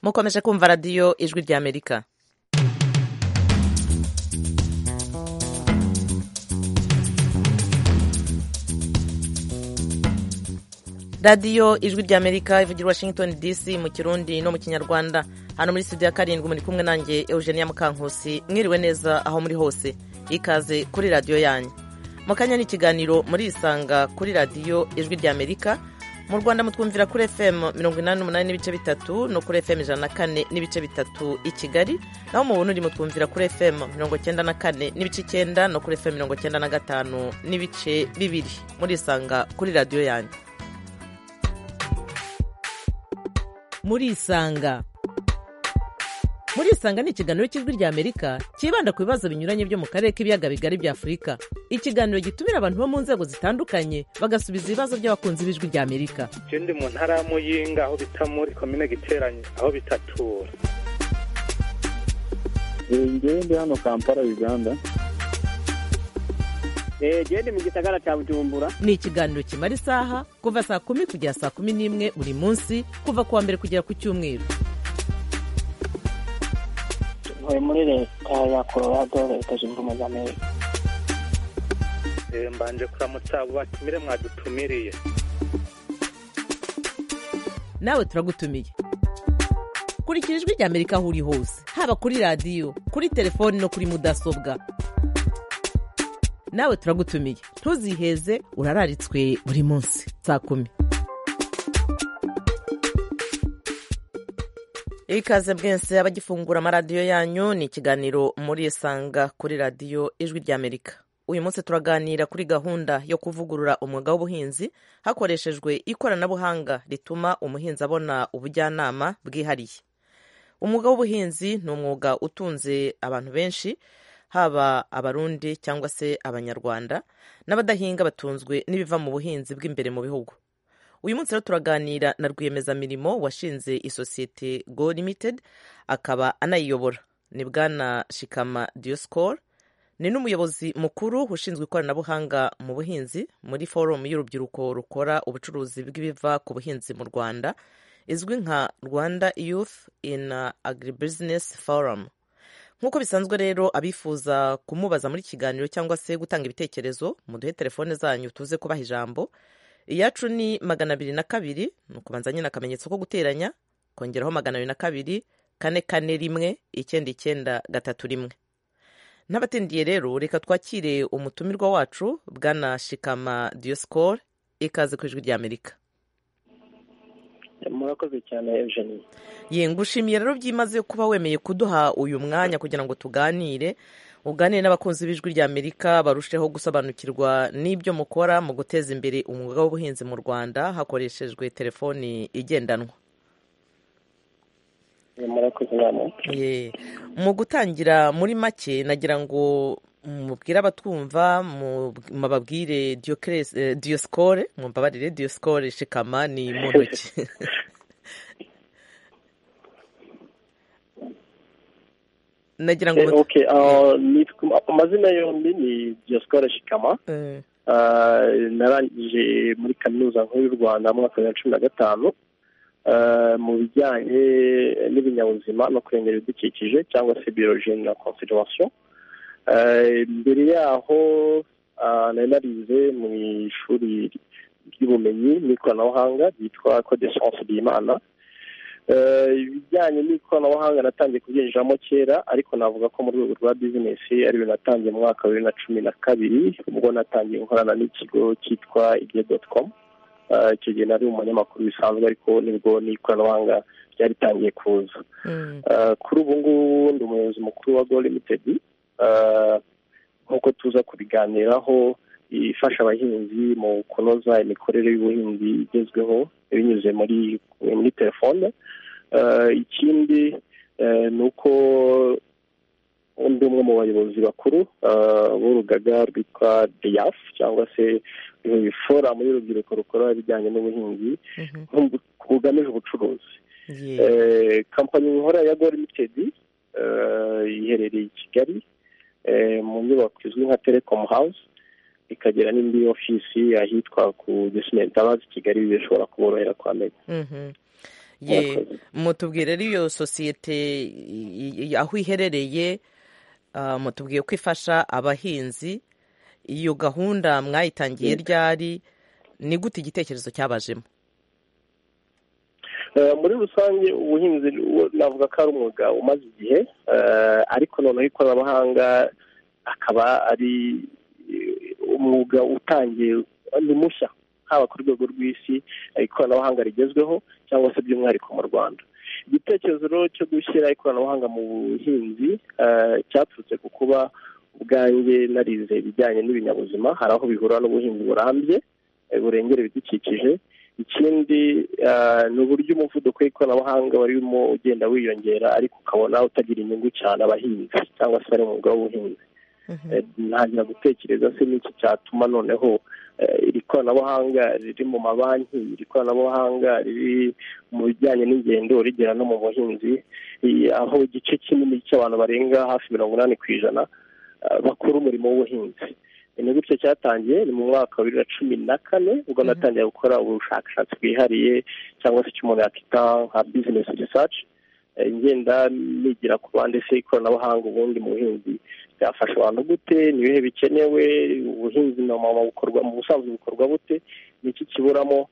mukomeje kumva radiyo ijwi ry'amerika radiyo ijwi ry'amerika ivugira washington dc mu kirundi no mu kinyarwanda hano muri studio ya karindwi muri kumwe nanjye eugenia mukankusi mwiriwe neza aho muri hose ikaze kuri radiyo yanyu mu kanya n'ikiganiro muri isanga kuri radiyo ijwi ry'amerika mu rwanda mutwumvira kuri fm mirongo inani n'umunani n'ibice bitatu no kuri fm ijana na kane n'ibice bitatu i kigali naho mu burundi mutwumvira kuri fm mirongo cyenda na kane n'ibice icyenda no kuri fm mirongo cyenda na gatanu n'ibice bibiri muri isanga kuri radiyo yanyu muri isanga muri isanga ni ikiganiro cy'ijwi ry'amerika cyibanda ku bibazo binyuranye byo mu karere k'ibiyaga bigari bya afurika ikiganiro gitumira abantu bo mu nzego zitandukanye bagasubiza ibibazo by'abakunzi b'ijwi ry'amerika je ndi mu ntara ya muyinga aho bita muri komine giteranye aho bitatura ngewe ndi hano kampala uganda gende mu gisagara cya bujumbura ni ikiganiro kimara isaha kuva saa kumi kugera saa kumi n'imwe buri munsi kuva ku wa mbere kugera ku cyumweru ntuye muri leta ya colorado leta zunze ubumwe za amerika Eh, mbanje kuramutsa abo batumire mwadutumiriye nawe turagutumiye kurikira ijwi ry'amerika aho uri hose haba kuri radiyo kuri telefoni no kuri mudasobwa nawe turagutumiye ntuziheze urararitswe buri munsi saa kumi ikaze mwese abagifungura amaradiyo yanyu ni ikiganiro muri isanga kuri radiyo ijwi ry'amerika uyu munsi turaganira kuri gahunda yo kuvugurura umwuga w'ubuhinzi hakoreshejwe ikoranabuhanga rituma umuhinzi abona ubujyanama bwihariye umwuga w'ubuhinzi ni umwuga utunze abantu benshi haba abarundi cyangwa se abanyarwanda n'abadahinga batunzwe n'ibiva mu buhinzi bw'imbere mu bihugu uyu munsi rero turaganira na rwiyemezamirimo washinze isosiyete go limited akaba anayiyobora ni bwana shikama dioscor ni n'umuyobozi mukuru ushinzwe ikoranabuhanga mu buhinzi muri forumu y'urubyiruko rukora ubucuruzi bw'ibiva ku buhinzi mu rwanda izwi nka rwanda youth in agribusiness forum nk'uko bisanzwe rero abifuza kumubaza muri kiganiro cyangwa se gutanga ibitekerezo muduhe telefone zanyu tuze kubaha ijambo iyacu ni magana abiri na kabiri ni ukubanza nyine akamenyetso ko guteranya kongeraho magana abiri na kabiri kane kane rimwe icyenda icyenda gatatu rimwe n'abatindiye rero reka twakire umutumirwa wacu bwana shikama dioscor ikaze ku ijwi ry'amerika murakoze cyane eugenie ye ngushimiye rero byimaze kuba wemeye kuduha uyu mwanya kugira ngo tuganire uganire n'abakunzi b'ijwi ry'amerika barusheho gusobanukirwa n'ibyo mukora mu guteza imbere umwuga w'ubuhinzi mu rwanda hakoreshejwe telefoni igendanwa murakoze namwe Ye, mu gutangira muri make nagira ngo mubwire abatwumva mu- mubabwire Diocles- eh, dioscore mumbabarire dioscore shikama ni mu ntoki nagira ngo Eh, mut- okay, ah, nitwa- amazina yombi ni diaspora shikama eh, Ah, narangije muri kaminuza nkuru y'u rwanda mu mwaka wa bibiri na cumi na gatanu Ah, mu bijyanye n'ibinyabuzima no kurengera ibidukikije cyangwa se biologie na conservation Ah, mbere yaho ah, nari narize mu ishuri ry'ubumenyi n'ikoranabuhanga ryitwa code science ry'imana Eh, ibijyanye n'ikoranabuhanga natangiye kubyinjiramo kera ariko navuga ko mu rwego rwa bizinesi ari ibintu natangiye mu mwaka wa bibiri na cumi na kabiri ubwo natangiye gukorana n'ikigo cyitwa igihe doti komu icyo gihe nari umunyamakuru bisanzwe ariko nibwo n'ikoranabuhanga ryaritangiye kuza mm, Eh, kuri ubu ngubu ndi umuyobozi mukuru wa go limitedi nk'uko tuza kubiganiraho ifasha abahinzi mu kunoza imikorere y'ubuhinzi igezweho binyuze muri muri telefone Eh, ikindi eh, ni uko undi umwe mu bayobozi bakuru eh, b'urugaga rwitwa diyaf cyangwa se eh, foramu y'urubyiruko rukora ibijyanye n'ubuhinzi mhm, nk'ubu- bugamije ubucuruzi ye, Eh, kampani nkora ya go limited eh, iherereye i kigali eh, mu nyubako izwi nka telecom house ikagira n'indi ofisi ahitwa ku gisimentabazi kigali bishobora kuborohera kuhamenya mhm. ye mutubwire rero iyo sosiyete i- i- aho iherereye ah, mutubwiye ko ifasha abahinzi iyo gahunda mwayitangiye ryari ni gute igitekerezo cyabajemo Eh, muri rusange ubuhinzi wo- navuga ko ari umwuga umaze igihe eh, ariko noneho ikoranabuhanga akaba ari eh, umwuga utangiye ni mushya haba ku rwego rw'isi eh, ikoranabuhanga rigezweho cyangwa se by'umwihariko mu rwanda igitekerezo rero cyo gushyira ikoranabuhanga mu buhinzi eh, cyaturutse ku kuba ubwanjye narize ibijyanye n'ibinyabuzima hari aho bihura n'ubuhinzi burambye eh, burengera ibidukikije ikindi eh, ni uburyo umuvuduko w'ikoranabuhanga warimo ugenda wiyongera ariko ukabona utagira inyungu cyane abahinzi cyangwa se bari mu mwuga w'ubuhinzi Eh, ntangira gutekereza se n'iki cyatuma noneho eh, iri koranabuhanga riri mu mabanki iri koranabuhanga riri mu bijyanye n'ingendo rigera no mu buhinzi eh, aho igice kinini cy'abantu barenga hafi mirongo inani ku ijana eh, bakora umurimo w'ubuhinzi ni gutyo cyatangiye ni mu mwaka wa bibiri na cumi na kane Mhm. ubwo natangiye gukora ubushakashatsi bwihariye cyangwa se icyo umuntu yakita nka bizinesi risaci ngenda nigira ku bandi se ikoranabuhanga ubundi mu buhinzi byafasha abantu gute ni ibihe bikenewe ubuhinzi na mama bukorwa mu busanzwe bukorwa bute ni iki kiburamo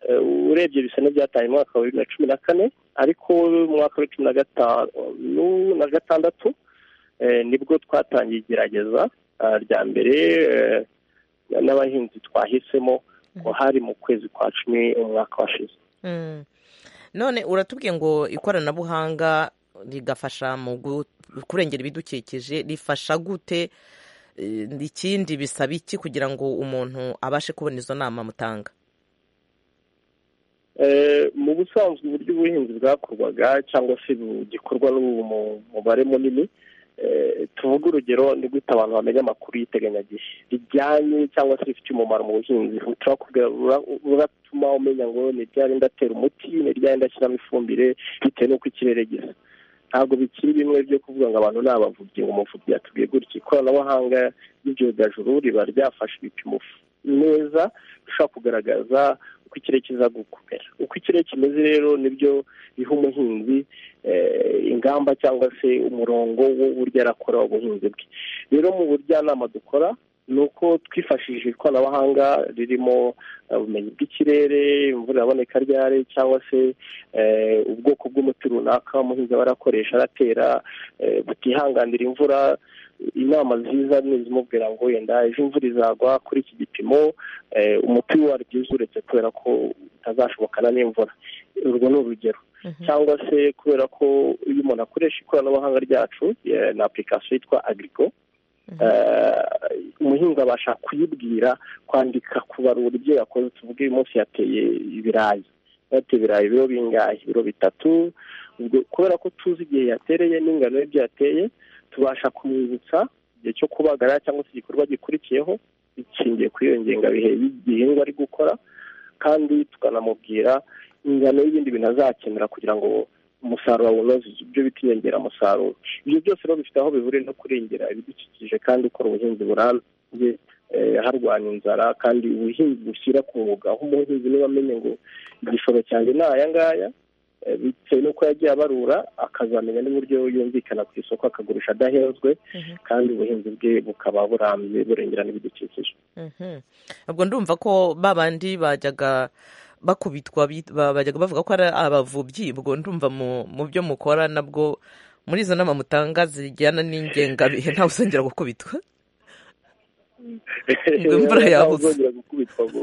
Eh, urebye bisa n'ibyatangiye mu mwaka wa bibiri na cumi na kane ariko mu mwaka wa cumi na gatanu na gatandatu eh, nibwo twatangiye igerageza eh, rya mbere eh, n'abahinzi twahisemo ngo hari mu kwezi kwa cumi umwaka washize Mm. none uratubwiye ngo ikoranabuhanga rigafasha mu gu- kurengera ibidukikije rifasha gute Eh, ikindi bisaba iki kugira ngo umuntu abashe kubona izo nama mutanga Eh, mu busanzwe uburyo ubuhinzi bwakorwaga cyangwa se bugikorwa n'ubu mu- mubare munini eh, tuvuge urugero ni gute abantu bamenya amakuru y'iteganyagihe rijyanye cyangwa se rifite umumaro mu buhinzi turakubwira rura- ruratuma umenya ngo ni ryari ndatera umuti ni ryari ndashyiramo ifumbire bitewe n'uko ikirere gisa ntabwo bikiri bimwe byo kuvuga ngo abantu ni abavubyi ngo umuvubyi yatubwiye gutya ikoranabuhanga n'ibyogajuru riba ryafashe ibipimo neza bishobora kugaragaza uko ikirere kiza gukomera uko ikirere kimeze rero nibyo biha umuhinzi eh, ingamba cyangwa se umurongo w'uburyo arakora ubuhinzi bwe rero mu bujyanama dukora ni uko twifashishije ikoranabuhanga ririmo eh, ubumenyi bw'ikirere imvura iraboneka ryari cyangwa se eh, ubwoko bw'umuti runaka umuhinzi aba arakoresha aratera eh, butihanganira imvura inama nziza ni izimubwira ngo yenda ejo imvura izagwa kuri iki gipimo eh, umuti waryo uretse kubera ko utazashobokana n'imvura urwo ni urugero Mhm. cyangwa se kubera ko iyo umuntu akoresha ikoranabuhanga ryacu eh, na application yitwa agrico eh, umuhinzi abasha kuyibwira kwandika kubarura ibyo yakoze tuvuge uyu munsi yateye ibirayi yateye ibirayi ibiro bingahe ibiro bitatu ubwo kubera ko tuzi igihe yatereye n'ingano y'ibyo yateye tubasha kumwibutsa igihe cyo kubagara cyangwa se igikorwa gikurikiyeho bishingiye kuri iyo ngengabihe y'igihingwa ari gukora kandi tukanamubwira ingano y'ibindi bintu azakenera kugira ngo umusaruro awunoze ibyo bita inyongeramusaruro ibyo byose rero bifite aho bihuriye no kurengera ibidukikije kandi ukora ubuhinzi burambye eh, harwanya inzara kandi ubuhinzi bushyira ku mwuga aho umuhinzi niba amenye ngo igishoro cyanjye ni aya ngaya eh, bitewe n'uko yagiye abarura akazamenya n'uburyo yumvikana ku isoko akagurisha adahenzwe Mhm. kandi ubuhinzi bwe bukaba burambye burengera n'ibidukikije Mhm. ubwo ndumva ko ba bandi bajyaga bakubitwa bi- ba- bajyaga bavuga ko ari abavubyi ubwo ndumva mu mu byo mukora nabwo muri izo nama mutanga zijyana n'ingengabihe ntawe uzongera gukubitwa Ngo imvura yabuze. uzongera gukubitwa ngo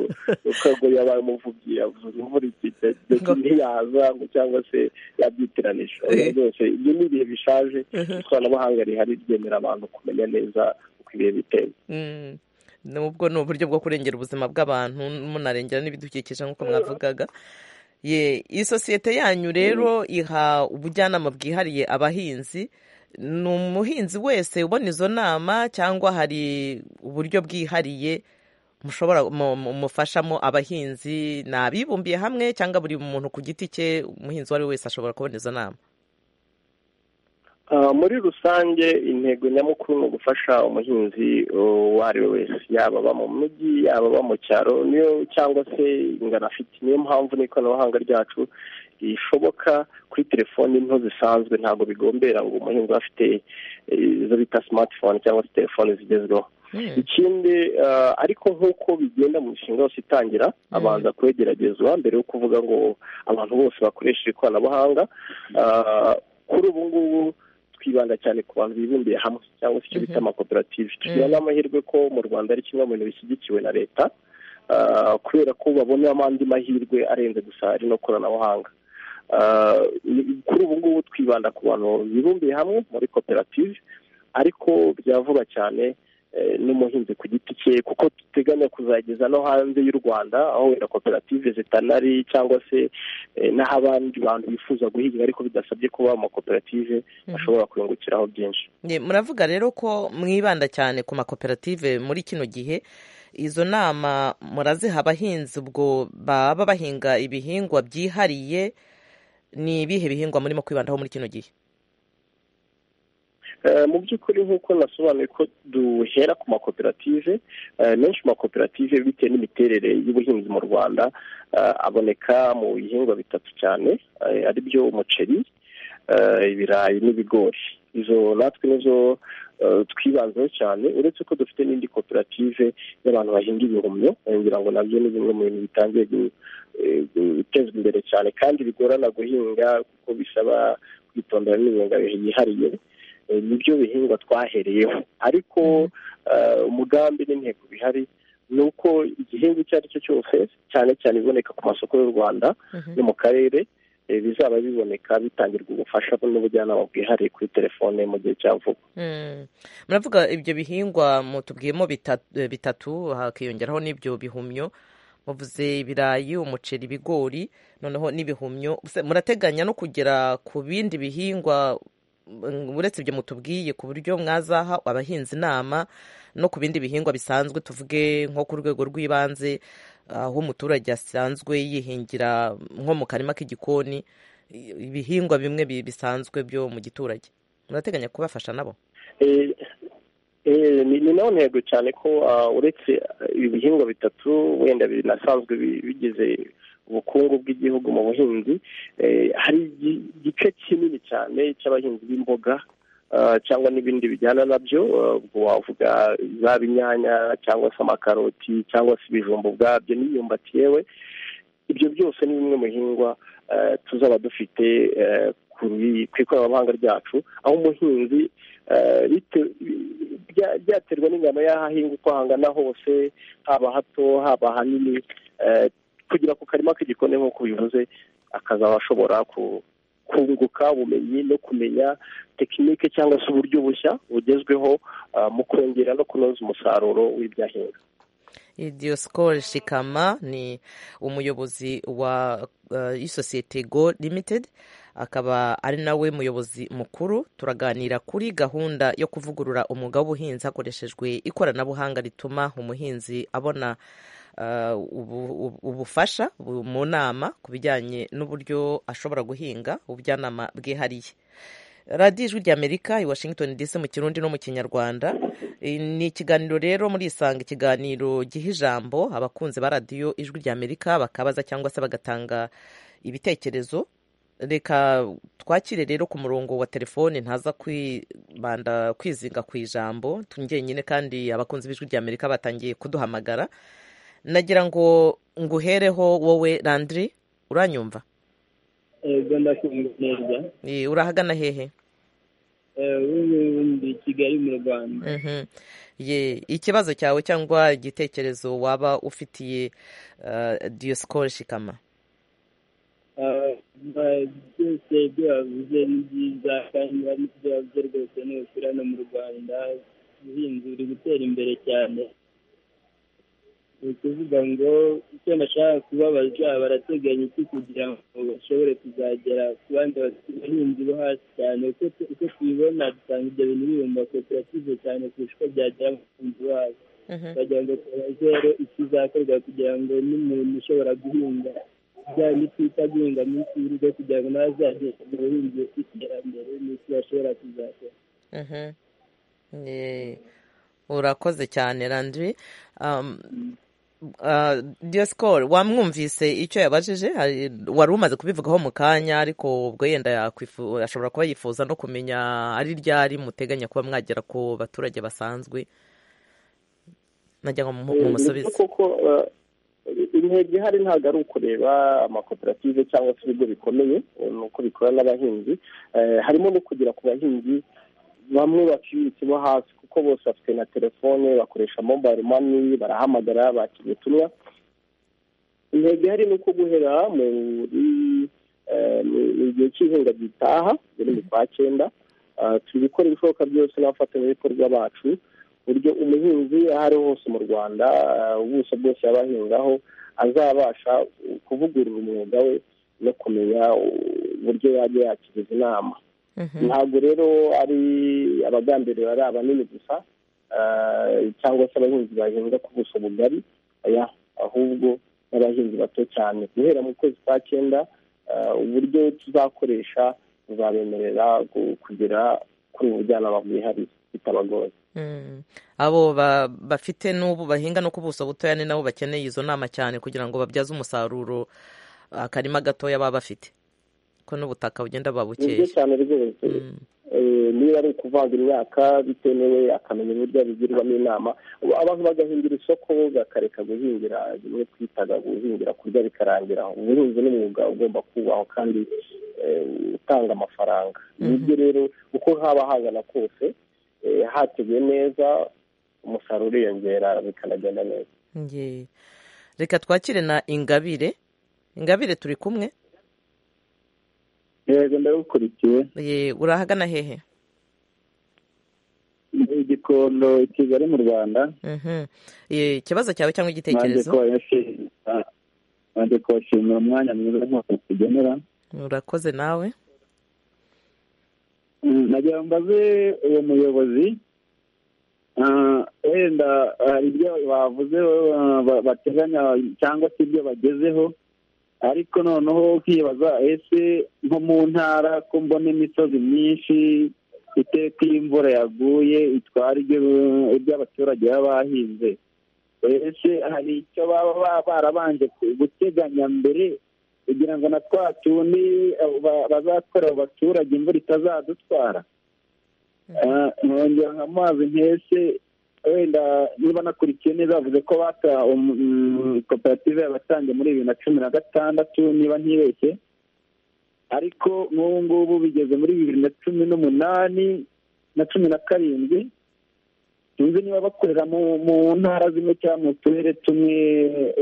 ngo yabaye umuvubyi yavuze imvura ikite Ngo- ntiyaza ngo cyangwa se yabyitiranije Eh. byose ibyo ni ibihe bishaje Mhm. ikoranabuhanga rihari ryemerera abantu kumenya neza uko ibihe biteye Mm. nubwo ni uburyo bwo kurengera ubuzima bw'abantu munarengera n'ibidukikije nk'uko mwavugaga ye iyi sosiyete yanyu rero iha ubujyanama bwihariye abahinzi ni umuhinzi wese ubona izo nama cyangwa hari uburyo bwihariye mushobora mu- mu- mufashamo abahinzi ni abibumbiye hamwe cyangwa buri muntu ku giti cye umuhinzi uwo ari we wese ashobora kubona izo nama muri rusange intego nyamukuru ni ugufasha umuhinzi uwo ari we wese yaba aba mu mujyi yaba aba mu cyaro niyo cyangwa se ingano afite niyo mpamvu n'ikoranabuhanga ryacu rishoboka kuri telefoni nto zisanzwe ntabwo bigombera ngo umuhinzi aba afite izo bita simatifone cyangwa se telefoni zigezweho ikindi ariko nk'uko bigenda mu mishinga yose itangira abanza kwegeragezwa mbere yo kuvuga ngo abantu bose bakoresheje ikoranabuhanga kuri ubu ngubu twibanda cyane ku bantu bibumbiye hamwe cyangwa se icyo bita amakoperative tugira n'amahirwe ko mu rwanda ari kimwe mu bintu bishyigikiwe na leta kubera ko babonamo andi mahirwe arenze gusa ari no koranabuhanga kuri ubu ngubu twibanda ku bantu bibumbiye hamwe muri koperative ariko byavuga cyane n'umuhinzi ku giti cye kuko duteganya kuzageza no hanze y'u rwanda aho wenda koperative zitanari cyangwa se n'abandi bantu bifuza guhinga ariko bidasabye kuba amakoperative ashobora kuyungukiraho byinshi muravuga rero ko mwibanda cyane ku makoperative muri kino gihe izo nama muraziha abahinzi ubwo baba bahinga ibihingwa byihariye ni ibihe bihingwa murimo kwibandaho muri kino gihe mu by'ukuri nk'uko nasobanuye ko duhera ku makoperative menshi mu makoperative bitewe n'imiterere y'ubuhinzi mu rwanda aboneka mu bihingwa bitatu cyane ari byo umuceri ibirayi n'ibigori izo natwe nizo twibanzeho cyane uretse ko dufite n'indi koperative y'abantu bahinga ibihumyo ngira ngo nabyo ni bimwe mu bintu bitangiye gutezwa imbere cyane kandi bigorana guhinga kuko bisaba kwitondera n'ibirenga yihariye nibyo bihingwa twahereyeho ariko umugambi n'intego bihari ni uko igihingwa icyo ari cyo cyose cyane cyane ibiboneka ku masoko y'u rwanda no mu karere bizaba biboneka bitangirwa ubufasha n'ubujyanama bwihariye kuri telefone mu gihe cya vuba muravuga ibyo bihingwa mutubwiyemo bitatu hakiyongeraho n'ibyo bihumyo muvuze ibirayi umuceri ibigori noneho n'ibihumyo murateganya no kugera ku bindi bihingwa uretse ibyo mutubwiye ku buryo mwazaha abahinzi inama no ku bindi bihingwa bisanzwe tuvuge nko ku rwego rw'ibanze aho umuturage asanzwe yihingira nko mu karima k'igikoni ibihingwa bimwe bisanzwe byo mu giturage murateganya kubafasha nabo ni nayo ntego cyane ko uretse ibi bihingwa bitatu wenda binasanzwe bigize ubukungu bw'igihugu mu buhinzi hari igice kinini cyane cy'abahinzi b'imboga cyangwa n'ibindi bijyana nabyo wavuga zaba inyanya cyangwa se amakaroti cyangwa se ibijumba ubwabyo n'imyumbati yewe ibyo byose ni bimwe mu bihingwa tuzaba dufite ku ikoranabuhanga ryacu aho umuhinzi byaterwa n'ingano y'aho ahinga uko hangana hose haba hato haba hanini kugira ku karima k'igikoni nk'uko bivuze akazaba ashobora kunguka ubumenyi no kumenya tekinike cyangwa se uburyo bushya bugezweho mu kongera no kunoza umusaruro w'ibyahinga idiyosikoro shikama ni umuyobozi wa isosiyete go limitedi akaba ari nawe muyobozi mukuru turaganira kuri gahunda yo kuvugurura umwuga w'ubuhinzi hakoreshejwe ikoranabuhanga rituma umuhinzi abona ubufasha mu nama ku bijyanye n'uburyo ashobora guhinga ubujyanama bwihariye radiyo ijwi ry'amerika i washington dc mu kirundi no mu kinyarwanda ni ikiganiro rero muri isanga ikiganiro giha ijambo abakunzi ba radiyo ijwi ry'amerika bakabaza cyangwa se bagatanga ibitekerezo reka twakire rero ku murongo wa telefone ntaza kwibanda kwizinga ku ijambo njyenyine kandi abakunzi b'ijwi ry'amerika batangiye kuduhamagara nagira ngo nguhereho wowe landiri uranyumva ego ndakumva neza urahagana hehe ubundi kigali mu rwanda ikibazo cyawe cyangwa igitekerezo waba ufitiye diyosikoro shikama byose ibyo bavuze ni byiza kandi ibyo bavuze rwose ni ukuri hano mu rwanda ubuhinzi buri gutera imbere cyane ni ukuvuga ngo icyo nashaka kubabaza barateganya iki kugira ngo bashobore kuzagera ku bandi bahinzi bo hasi cyane uko tubibona dusanga ibyo bintu biri mu makoperative cyane kurusha uko byagera mu bahinzi bo hasi bagira ngo tubazeho ikizakorwa kugira ngo n'umuntu ushobora guhinga bya bindi twita guhinga munsi y'urugo kugira ngo nawe azagere ku buhinzi bw'iterambere n'icyo bashobora kuzakora Mhm. Ye- urakoze cyane randwi um, uh, diaskol wamwumvise icyo yabajije Hari- wari umaze kubivugaho mu kanya ariko ubwo yenda yakwifu- ashobora kuba yifuza no kumenya ari ryari muteganya kuba mwagera ku baturage basanzwe najya ngo mu- Ni mumusubize byo koko eh, intego ihari ntabwo ari ukureba amakoperative cyangwa se ibigo bikomeye eh, ni uko bikora n'abahinzi Eh, harimo no kugera ku bahinzi bamwe baciriritse bo hasi kuko bose bafite na telefone bakoresha mobile money barahamagara bakira ubutumwa intego ihari ni uko guhera muri eh, mu- mu gihe cy'ihinga gitaha muri mu kwa cyenda Ah, turi gukora ibishoboka byose n'abafatanyabikorwa bacu buryo umuhinzi aho ari hose mu rwanda ah, ubuso bwose yaba ahingaho azabasha uh, kuvugurura umwuga we no kumenya uh, uburyo yajya yakiriza inama Mhm. ntabwo rero ari abagambiriwe ari abanini gusa ah, cyangwa se abahinzi bahinga ku buso bugari oya, ahubwo n'abahinzi bato cyane guhera mu kwezi kwa cyenda ah, uburyo tuzakoresha buzabemerera gu- kugera kuri ubu bujyanama bwihariye bitabagoye Mm. abo ba- bafite n'ubu bahinga no ku buso butoya ni nabo bakeneye izo nama cyane kugira ngo babyaze umusaruro akarima gatoya baba bafite ko n'ubutaka bugenda buba ni byo bukeya cyane rwose Mm. Eh, niba ari ukuvanga imyaka bitemewe akamenya uburyo abigirwamo inama Ubu abantu bagahingira isoko bakareka guhingira bimwe twitaga guhingira kurya bikarangira ubuhinzi n'umwuga ugomba kubahwa kandi eh, utanga amafaranga nibyo rero uko haba hangana kose eh, hateguye neza umusaruro uriyongera bikanagenda neza Nge. reka twakire na ingabire ingabire turi kumwe yego ndabukurikiye Ye, urahagana hehe igikondo i kigali mu rwanda Mhm. Ye, ikibazo cyawe cyangwa nanjye igitekerezo kubashimira nanjye kubashimira umwanya mwiza nk'uko tugenera urakoze nawe Mm, nagira ngo mbaze uwo muyobozi ah, wenda hari ibyo bavuze ah, ba- bateganya cyangwa se ibyo bagezeho ariko noneho ukibaza ese nko mu ntara ko mbona imisozi myinshi iteka iyo imvura yaguye itwara ibyo ibyo abaturage baba bahinze ese hari icyo baba ba- barabanje ku- guteganya mbere kugira ngo na twa tundi abo ba- bazakorera abaturage imvura itazadutwara Ah, nongera nka mazi nkese wenda niba nakurikiye neza bavuze ko bata um- mm, koperative yabatangiye muri bibiri na cumi na gatandatu niba ntibeshye ariko nk'ubu ngubu bigeze muri bibiri na cumi n'umunani na cumi na karindwi sinzi niba bakorera mu mu ntara zimwe cyangwa mu turere tumwe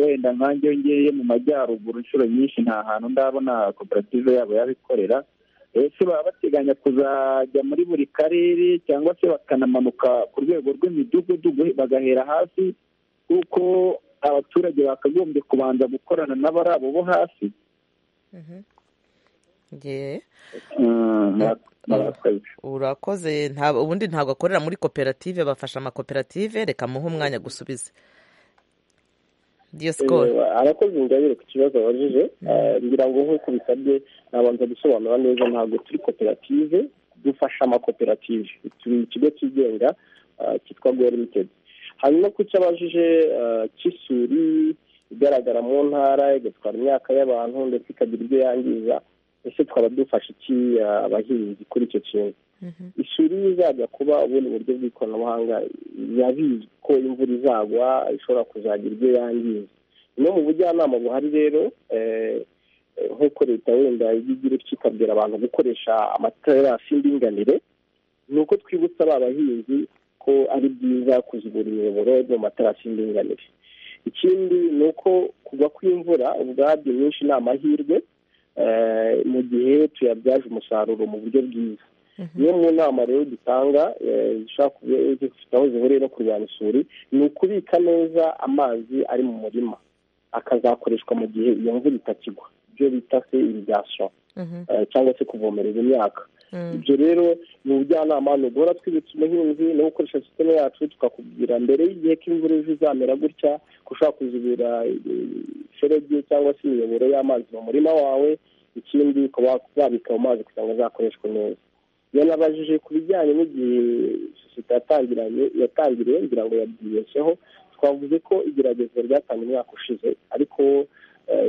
wenda nkange ngeye mu majyaruguru inshuro nyinshi nta hantu ndabona koperative yabo yabikorera ese baba bateganya kuzajya muri buri karere cyangwa se bakanamanuka ku rwego rw'imidugudu guhe- bagahera hasi kuko abaturage bakagombye kubanza gukorana n'abari abo bo hasi Ye. Mm, mura- murakoze urakoze nta- ubundi ntabwo akorera muri koperative bafasha amakoperative reka muhe umwanya gusubize diyasikoro Eh, abakozi ingabire ku kibazo babajije eh, ngira ngo nk'uko bisabye nabanza gusobanura neza ntabwo turi koperative dufasha amakoperative turi ikigo cyigenga eh, cyitwa go limited hanyuma ku cyo abajije eh, cy'isuri igaragara mu ntara igatwara imyaka y'abantu ndetse ikagira ibyo yangiza ese twaba dufasha iki eh, abahinzi kuri icyo kintu isuri izajya kuba ubundi buryo bw'ikoranabuhanga yabizwi ko imvura izagwa ishobora kuzagira ibyo yangiza no mu bujyanama buhari rero eh, eh, nk'uko leta wenda iyo igira icyo ikabwira abantu gukoresha amaterasi y'indinganire ni uko twibutsa ba bahinzi ko ari byiza kuzibura imiyoboro mu materasi y'indinganire ikindi ni uko kugwa kw'imvura ubwabyo nyinshi ni amahirwe eh, mu gihe tuyabyaje umusaruro mu buryo bwiza niyo mu nama rero dutanga eh, zishobora kuba zifite aho zihuriye no kurwanya isuri ni ukubika neza amazi ari mu murima akazakoreshwa mu gihe iyo mvura itakigwa ibyo bita se irigasiyo eh, cyangwa se kuvomereza imyaka ibyo rero ni ubujyanama ni uguhora twibutsa umuhinzi no gukoresha sisiteme yacu tukakubwira mbere y'igihe ko imvura ejo izamera gutya ko ushobora kuzibira iferege cyangwa se imiyoboro y'amazi mu murima wawe ikindi ukaba wabika ayo mazi kugira ngo azakoreshwe neza yanabajije ku bijyanye n'igihe sosiyete yatangiriye ngira ngo yabyibeshyeho twavuze ko igerageza ryatangiye umwaka ushize ariko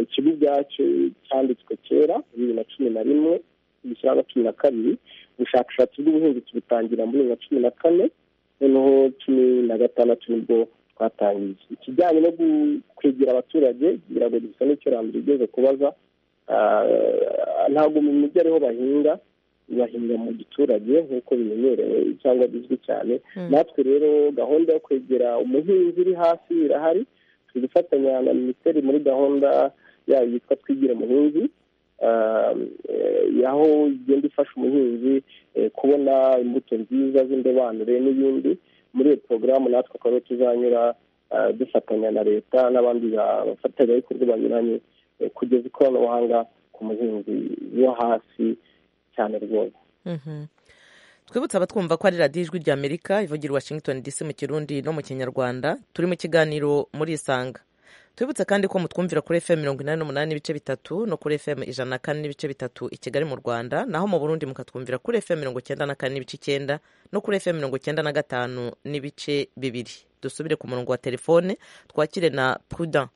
ikigo ubwacyo cyanditswe kera bibiri na cumi na rimwe gishyiraho cumi na kabiri ubushakashatsi bw'ubuhinzi tubutangira muri bibiri na cumi na kane noneho cumi na gatandatu nibwo twatangiye ikijyanye no kwegera abaturage kugira ngo gisa n'icyurambere igeze kubaza ntabwo mu mujyi ariho bahinga bahinga mu giturage nk'uko bimenyerewe cyangwa bizwi cyane natwe rero gahunda yo kwegera umuhinzi iri hasi irahari turi gufatanya na minisiteri muri gahunda yayo yitwa twigire umuhinzi aho igenda ifasha umuhinzi kubona imbuto nziza z'indobanure n'ibindi muri iyo porogaramu natwe akaba tuzanyura dufatanya na leta n'abandi bafatanyabikorwa banyuranye kugeza ikoranabuhanga ku muhinzi wo hasi cyane rwose twibutsa abatwumva ko ari radiyo ijwi ry'amerika ivugira washington dc mu kirundi no mu kinyarwanda turi mu kiganiro muri isanga twibutse kandi ko mutwumvira kuri fm mirongo inani n'umunani n'ibice bitatu no kuri fm ijana na kane n'ibice bitatu i kigali mu rwanda naho mu burundi mukatwumvira kuri fm mirongo icyenda na kane n'ibice icyenda no kuri fm mirongo icyenda na gatanu n'ibice bibiri dusubire ku murongo wa telefone twakire na prudent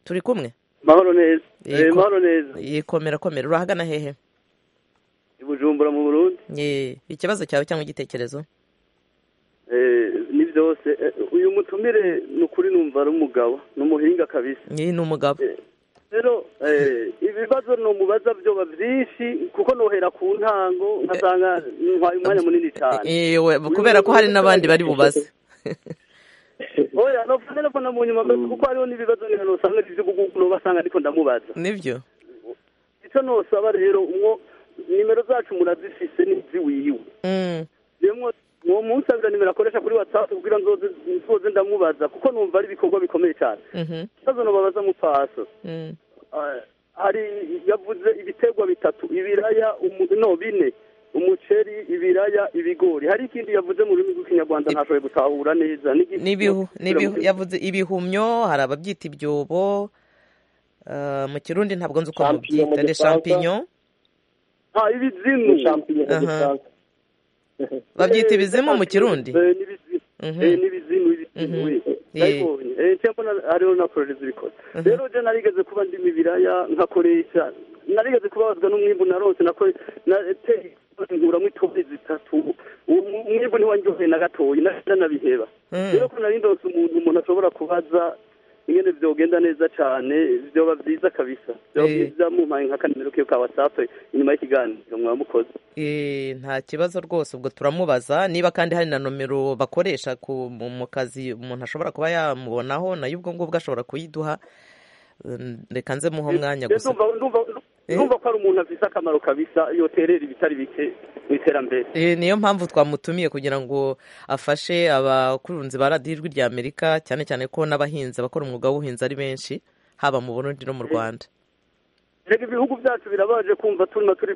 turi kumwe mahoro neza mahoro neza yikomera komera urahagana hehe bujumbura mu burundi ikibazo cyawe cyangwa igitekerezo ni byose uyu mutumire ni ukuri numva ari umugabo ni umuhinga kabisa ni umugabo rero ibibazo numubaza byoba byinshi kuko nohera ku ntango nkasanga ntwaye umwanya munini cyane kubera ko hari n'abandi bari bubaze oya nopfa nopfa mu nyuma kuko hariho n'ibibazo nk'iyo ntusanga iby'ubugugu basanga ariko ndamubaza nibyo icyo ntusaba rero umwo nimero zacu murazifise n'izi wiwe uwo munsi agira nimero akoresha kuri watsapu kugira ngo nzoze ndamubaza kuko numva ari ibikorwa bikomeye cyane ikibazo ntubabaza mu paso hari yavuze ibiterwa bitatu ibiraya no bine umuceri ibiraya ibigori hari ikindi yavuze mu rurimi rw'ikinyarwanda ntashoboye gutahura neza yavuze ibihumyo hari ababyita ibyobo mu kirundi ntabwo nzi uko babyita de champignon ha ibizimu babyita ibizimu mu kirundi n'ibizimu nabibonye hariho na pororezi bikoze rero je narigeze kuba ndimo ibiraya nkakoresha narigeze kubabazwa n'umwimbu narose nateye nguramo itoni zitatu umwimbu ntiwanjyoheye na gatoyi nanabiheba rero ko nari ndose umuntu umuntu ashobora kubaza ingene byogenda neza cyane byoba byiza kabisa byoba byiza mumpaye nka kanimero kiyo ka watsapu inyuma y'ikiganiro mwamukoze nta kibazo rwose ubwo turamubaza niba kandi hari na nomero bakoresha mu kazi umuntu ashobora kuba yamubonaho nayo ubwo ngubwo ashobora kuyiduha reka nze muho umwanya gusa ndumva ko ari umuntu afite akamaro kabisa yoterera ibitari bike mu iterambere niyo mpamvu twamutumiye kugira ngo afashe abakurunzi ba radiyo ijwi rya amerika cyane cyane ko n'abahinzi abakora umwuga w'ubuhinzi ari benshi haba mu burundi no mu rwanda reka ibihugu byacu birabaje kumva turimo turi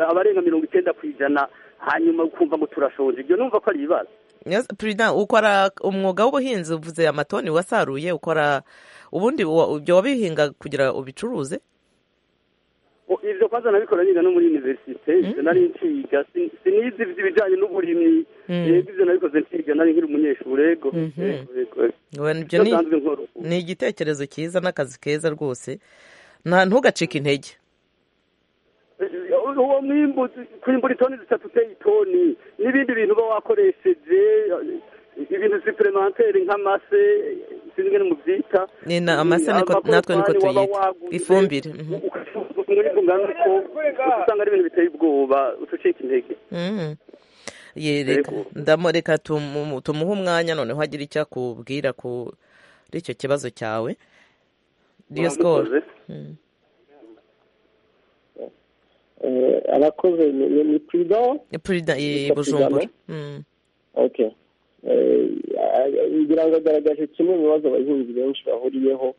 abarenga mirongo icyenda ku ijana hanyuma ukumva ngo turashonje ibyo numva ko ari ibibazo perezida ukora umwuga w'ubuhinzi uvuze amatoni wasaruye ukora ubundi ibyo wabihinga kugira ubicuruze ibyo kwanza nabikora niga no muri universite nari nciga sinizi ibijyanye n'uburimyi yego ibyo nabikoze nciga nari nkiri umunyeshuri yego ni igitekerezo cyiza n'akazi keza rwose nta ntugacike intege uwo mwimbu kwimbura itoni zitatu uteye itoni n'ibindi bintu uba wakoresheje ibintu siperemantere nk'amase sinzi ngene mubyita amase natwe niko tuyita ifumbire umwimbu ngana uko usanga ari ibintu biteye ubwoba utucika intege ndamureka tumuhe umwanya noneho agira icyo akubwira kuri icyo kibazo cyawe diyo sikoro abakoze ni purida purida bujumbura ngira ngo agaragaje kimwe mu bibazo abahinzi benshi bahuriyeho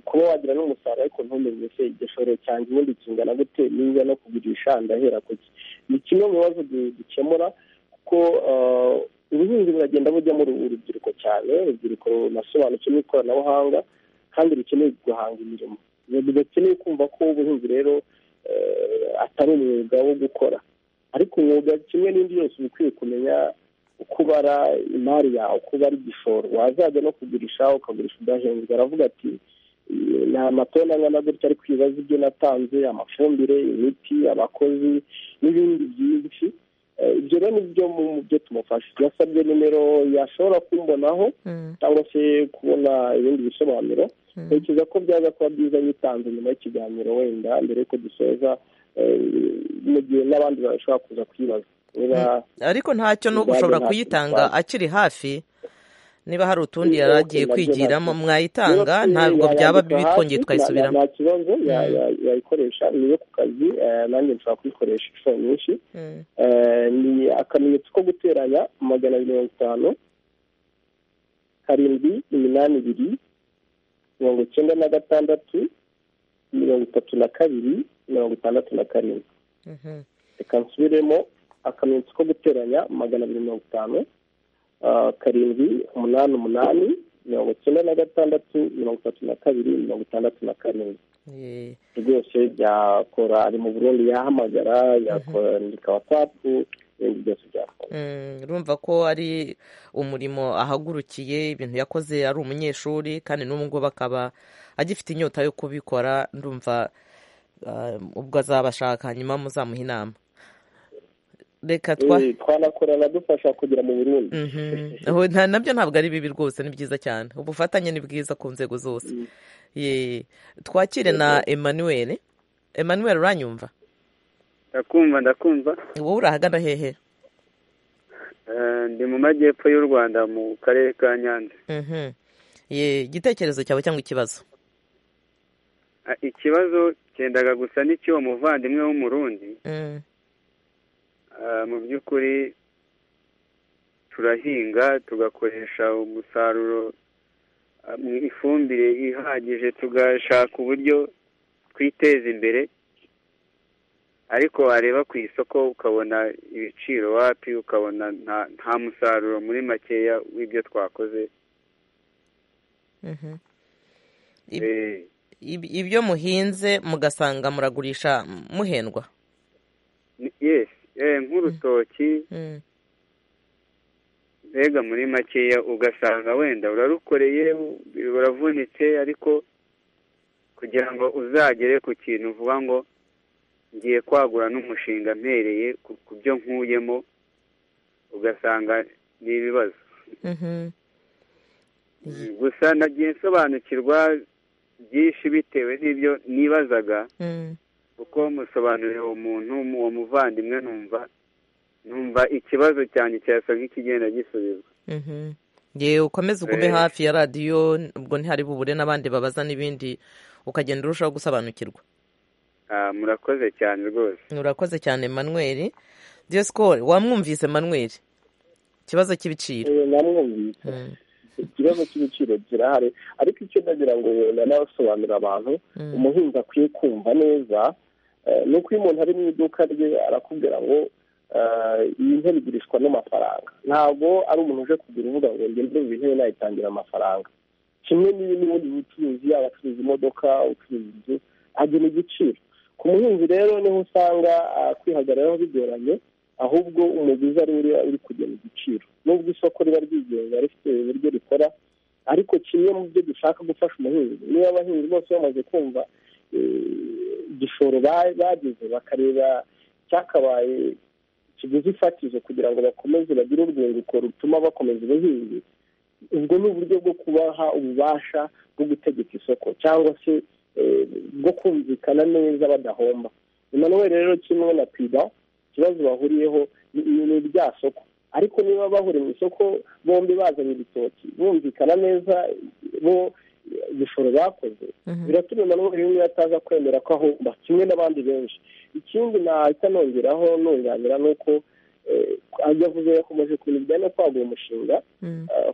kuba wagira n'umusaruro ariko ntumenye se igishoro cyanjye ubundi kingana gute niba no kugurisha ndahera kuki ni kimwe mu bibazo dukemura kuko ubuhinzi buragenda bujyamo urubyiruko cyane urubyiruko runasobanukiwe n'ikoranabuhanga kandi rukeneye guhanga imirimo bidakeneye kumva ko ubuhinzi rero atari umwuga wo gukora ariko umwuga kimwe n'indi yose uba ukwiye kumenya uko ubara imari yawe uko ubara igishoro wazajya no kugurisha ukagurisha udahenzwe aravuga ati ni amatoni angana gutya ariko ibibazo ibyo natanze amafumbire imiti abakozi n'ibindi byinshi ibyo rero nibyo mu byo tumufasha yasabye nimero yashobora kumbonaho cyangwa se kubona ibindi bisobanuro ntekereza ko byaza kuba byiza yitanze nyuma y'ikiganiro wenda mbere y'uko dusoza mu gihe n'abandi bashobora kuza kuyibaza ariko ntacyo ni ugushobora kuyitanga akiri hafi niba hari utundi yari agiye kwigiramo mwayitanga ntabwo byaba bitungiye twayisubiramo nta kibazo yayikoresha niyo ku kazi nanjye nshobora kuyikoresha inshuro nyinshi ni akamenyetso ko guteranya magana abiri mirongo itanu karindwi iminani ibiri mirongo icyenda na gatandatu mirongo itatu na kabiri mirongo itandatu na karindwi reka nsubiremo akamenyetso ko guteranya magana abiri mirongo itanu karindwi umunani umunani mirongo icyenda na gatandatu mirongo itatu na kabiri mirongo itandatu na karindwi rwose byakora ari mu burundi yahamagara yakandika watsapu ibindi byose byakora urumva ko ari umurimo ahagurukiye ibintu yakoze ari umunyeshuri kandi n'ubu ngubu akaba agifite inyota yo kubikora ndumva ubwo azaba ashaka hanyuma muzamuha inama reka twanakorana dufasha kugera mu burundi nabyo ntabwo ari bibi rwose ni byiza cyane ubufatanye ni bwiza ku nzego zose twakire na emmanuel emmanuel uranyumva ndakumva ndakumva wowe urahagana hehe ndi mu majyepfo y'u rwanda mu karere ka nyanza igitekerezo cyawe cyangwa ikibazo ikibazo cyendaga gusa n'icy'uwo muvandimwe w'umurundi mu by'ukuri turahinga tugakoresha umusaruro mu ifumbire ihagije tugashaka uburyo twiteza imbere ariko wareba ku isoko ukabona ibiciro wapi ukabona nta musaruro muri makeya w'ibyo twakoze ibyo muhinze mugasanga muragurisha muhendwa yesi nk'urutoki mbega muri makeya ugasanga wenda urarukoreye uravunitse ariko kugira ngo uzagere ku kintu uvuga ngo ngiye kwagura n'umushinga mpereye ku byo nkuyemo ugasanga ni ibibazo gusa nagiye nsobanukirwa byinshi bitewe n'ibyo nibazaga kuko musobanuriye uwo muntu uwo muvandimwe numva numva ikibazo cyane cyasa nk'ikigenda gisubizwa yewe ukomeze ugume hafi ya radiyo ubwo ntihari bubure n'abandi babaza n'ibindi ukagenda urushaho gusobanukirwa murakoze cyane rwose murakoze cyane manuel diyosikoro wamwumvise manuel ikibazo cy'ibiciro namwumvise ikibazo cy'ibiciro kirahari ariko icyo ndagira ngo wenda n'abasobanurira abantu umuhinzi akwiye kumva neza ni uko iyo umuntu ari mu iduka rye arakubwira ngo iyi ntebe igurishwa n'amafaranga ntabwo ari umuntu uje kugura uvuga ngo njye ndumva intebe nayitangira amafaranga kimwe n'ubundi bucuruzi yaba acuruza imodoka ucuruza inzu agira igiciro ku muhinzi rero niho usanga kwihagararaho bigoranye ahubwo umuguzi ari uriya uri kugena igiciro nubwo isoko riba ryigenga rifite uburyo rikora ariko kimwe mu byo dushaka gufasha umuhinzi niba abahinzi bose bamaze kumva igishoro bageze bakareba cyakabaye ikiguzi fatizo kugira ngo bakomeze bagire urwunguko rutuma bakomeza ubuhinzi ubwo ni uburyo bwo kubaha ububasha bwo gutegeka isoko cyangwa se bwo kumvikana neza badahomba emmanuel rero kimwe na pida ikibazo bahuriyeho ni ibya soko ariko niba bahuriye mu isoko bombi bazanye ibitoki bumvikana neza bo igishoro bakoze biratuma emmanuel umwe ataza kwemera ko ahomba kimwe n'abandi benshi ikindi nahita nongeraho nunganira ni uko yavuze yakomeje kubintu bijyanye no kwagura umushinga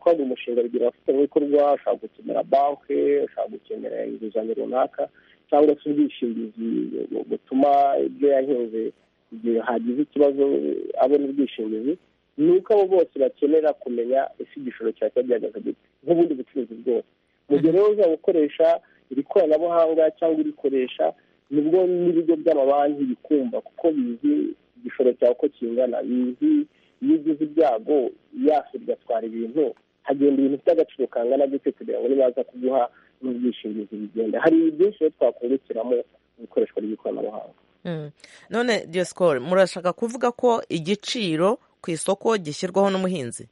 kwagura umushinga bigira abafatanyabikorwa ushobora gukenera banki ushobora gukenera inguzanyo runaka cyangwa se ubwishingizi butuma ibyo yahinze igihe hagize ikibazo abona ubwishingizi ni uko abo bose bakenera kumenya ese igishoro cya kiba gihagaze gute nk'ubundi bucuruzi bwose mu gihe rero uzaba ukoresha iri koranabuhanga cyangwa urikoresha nibwo n'ibigo by'amabanki bikumva kuko bizi igishoro cyawe uko kingana iyo ugize ibyago yafu bigatwara ibintu hagenda ibintu by'agaciro kangana gute kugira ngo nibaza kuguha n'ubwishingizi bigenda hari byinshi rero twakungukiramo ikoreshwa ry'ikoranabuhanga none diyosikoro murashaka kuvuga ko igiciro ku isoko gishyirwaho n'umuhinzi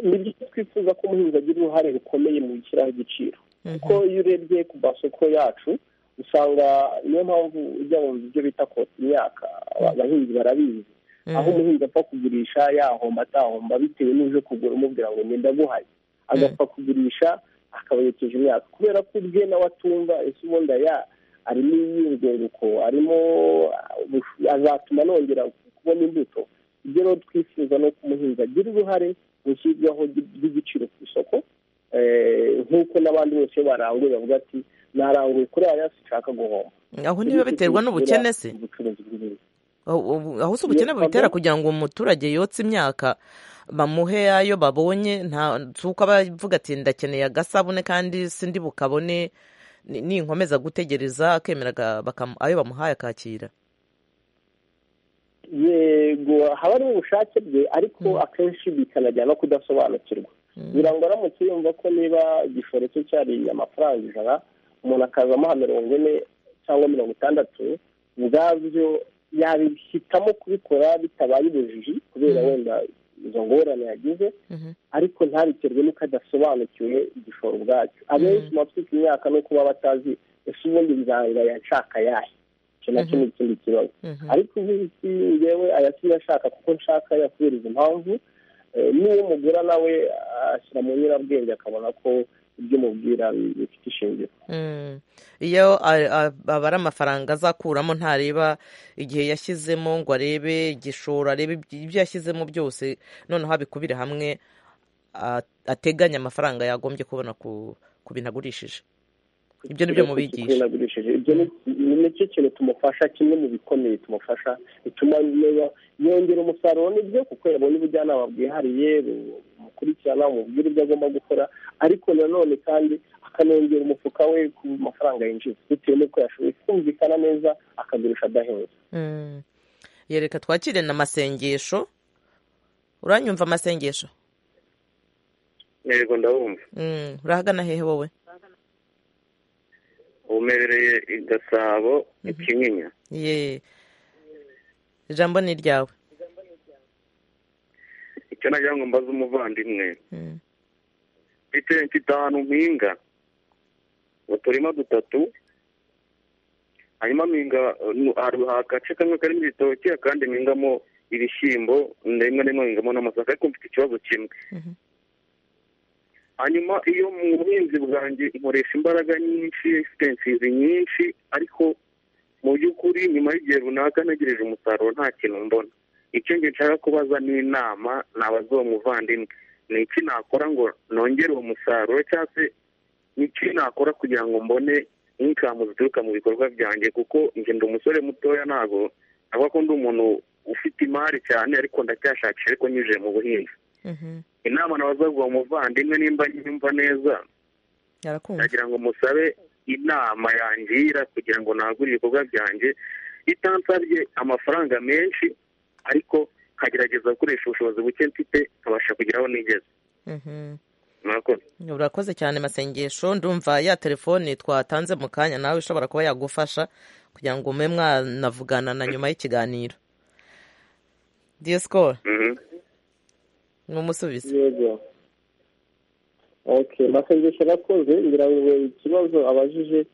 ni byo twifuza ko umuhinzi agira uruhare rukomeye mu gushyiraho igiciro kuko iyo urebye ku masoko yacu usanga niyo mpamvu ujya mu byo bita kotsa imyaka abahinzi barabizi aho umuhinzi apfa kugurisha yahomba atahomba bitewe n'uje kugura umubwira ngo ngenda guhaye agapfa kugurisha akabayekeje imyaka kubera ko ubwe nawe atumva ese ubundi aya arimo iyunguruko arimo azatuma nongera kubona imbuto ibyo rero twifuza ni uko umuhinzi agira uruhare mu ishyirwaho ry'igiciro ku isoko nk'uko n'abandi bose baranguye bavuga ati naranguye kuri ariya nshaka guhomba aho niba biterwa n'ubukene se ubucuruzi bw'ibintu aho si ubukene bubitera kugira ngo umuturage yotse imyaka bamuhe ayo babonye si uko aba avuga ati ndakeneye agasabune kandi sindi bukabone ninkomeza gutegereza akemera ayo bamuhaye akakira yego haba ari ubushake bwe ariko akenshi bikanajyana no kudasobanukirwa kugira ngo aramutse yumva ko niba igishoro cye cyari amafaranga ijana umuntu akazamuha mirongo ine cyangwa mirongo itandatu ubwabyo yabihitamo kubikora bitabaye ubujiji kubera wenda izo ngorane yagize ariko ntabiterwe n'uko adasobanukiwe igishoro ubwacyo abenshi mu batwika imyaka no kuba batazi ese ubundi nzanga yanshaka yahe icyo nacyo ni ikindi kibazo ariko nk'iki ngewe ayatumye ashaka kuko nshaka kubera izo mpamvu niyo mugura nawe ashyira mu nyurabwenge akabona ko ibyo umubwira bifite ishingiro iyo aba ari amafaranga azakuramo ntareba igihe yashyizemo ngo arebe igishoro arebe ibyo yashyizemo byose noneho abikubire hamwe ateganya amafaranga yagombye kubona ku bintu agurishije ibyo ni byo mubigisha ibyo ni nicyo kintu tumufasha kimwe mu bikomeye tumufasha bituma yongera umusaruro nibyo kuko yabonye ubujyanama bwihariye bukurikirana bumubwira ibyo agomba gukora ariko nanone kandi akanongera umufuka we ku mafaranga yinjiza bitewe n'uko yashoboye kumvikana neza akagurisha adahenze yereka twakire na masengesho uranyumva amasengesho yego ndabumva urahagana hehe wowe umebereye i gasabo ikinyinya ye ijambo ni iryawe icyo nagira ngo mbaze umuvandimwe bitewe mfite ahantu mpinga uturima dutatu hanyuma mpinga hari agace kamwe karimo ibitoki akandi mpingamo ibishyimbo rimwe rimwe mpingamo n'amasaka ariko mfite ikibazo kimwe hanyuma iyo mu buhinzi bwanjye nkoresha imbaraga nyinshi egisipensizi nyinshi ariko mu by'ukuri nyuma y'igihe runaka ntegereje umusaruro nta kintu mbona icyo ngiye nshaka kubaza n'inama nabaza uwo muvandimwe ni iki nakora ngo nongere uwo musaruro cyangwa se ni iki nakora kugira ngo mbone inkamu zituruka mu bikorwa byanjye kuko njye ndi umusore mutoya ntabwo avuga ko ndi umuntu ufite imari cyane ariko ndacyashakisha ariko nyujije mu buhinzi inama nabazazwa umuvandimwe nimba nyumva neza nagira ngo musabe inama yangira kugira ngo nagure ibikorwa byanjye bitansabye amafaranga menshi ariko nkagerageza gukoresha ubushobozi buke mfite nkabasha kugeraho nigeze urakoze cyane masengesho ndumva ya telefoni twatanze mu kanya nawe ishobora kuba yagufasha kugira ngo mube mwanavugana na nyuma y'ikiganiro diyosikoro n'umusubizo yego oke masengesho arakoze ngira ngo ikibazo abajije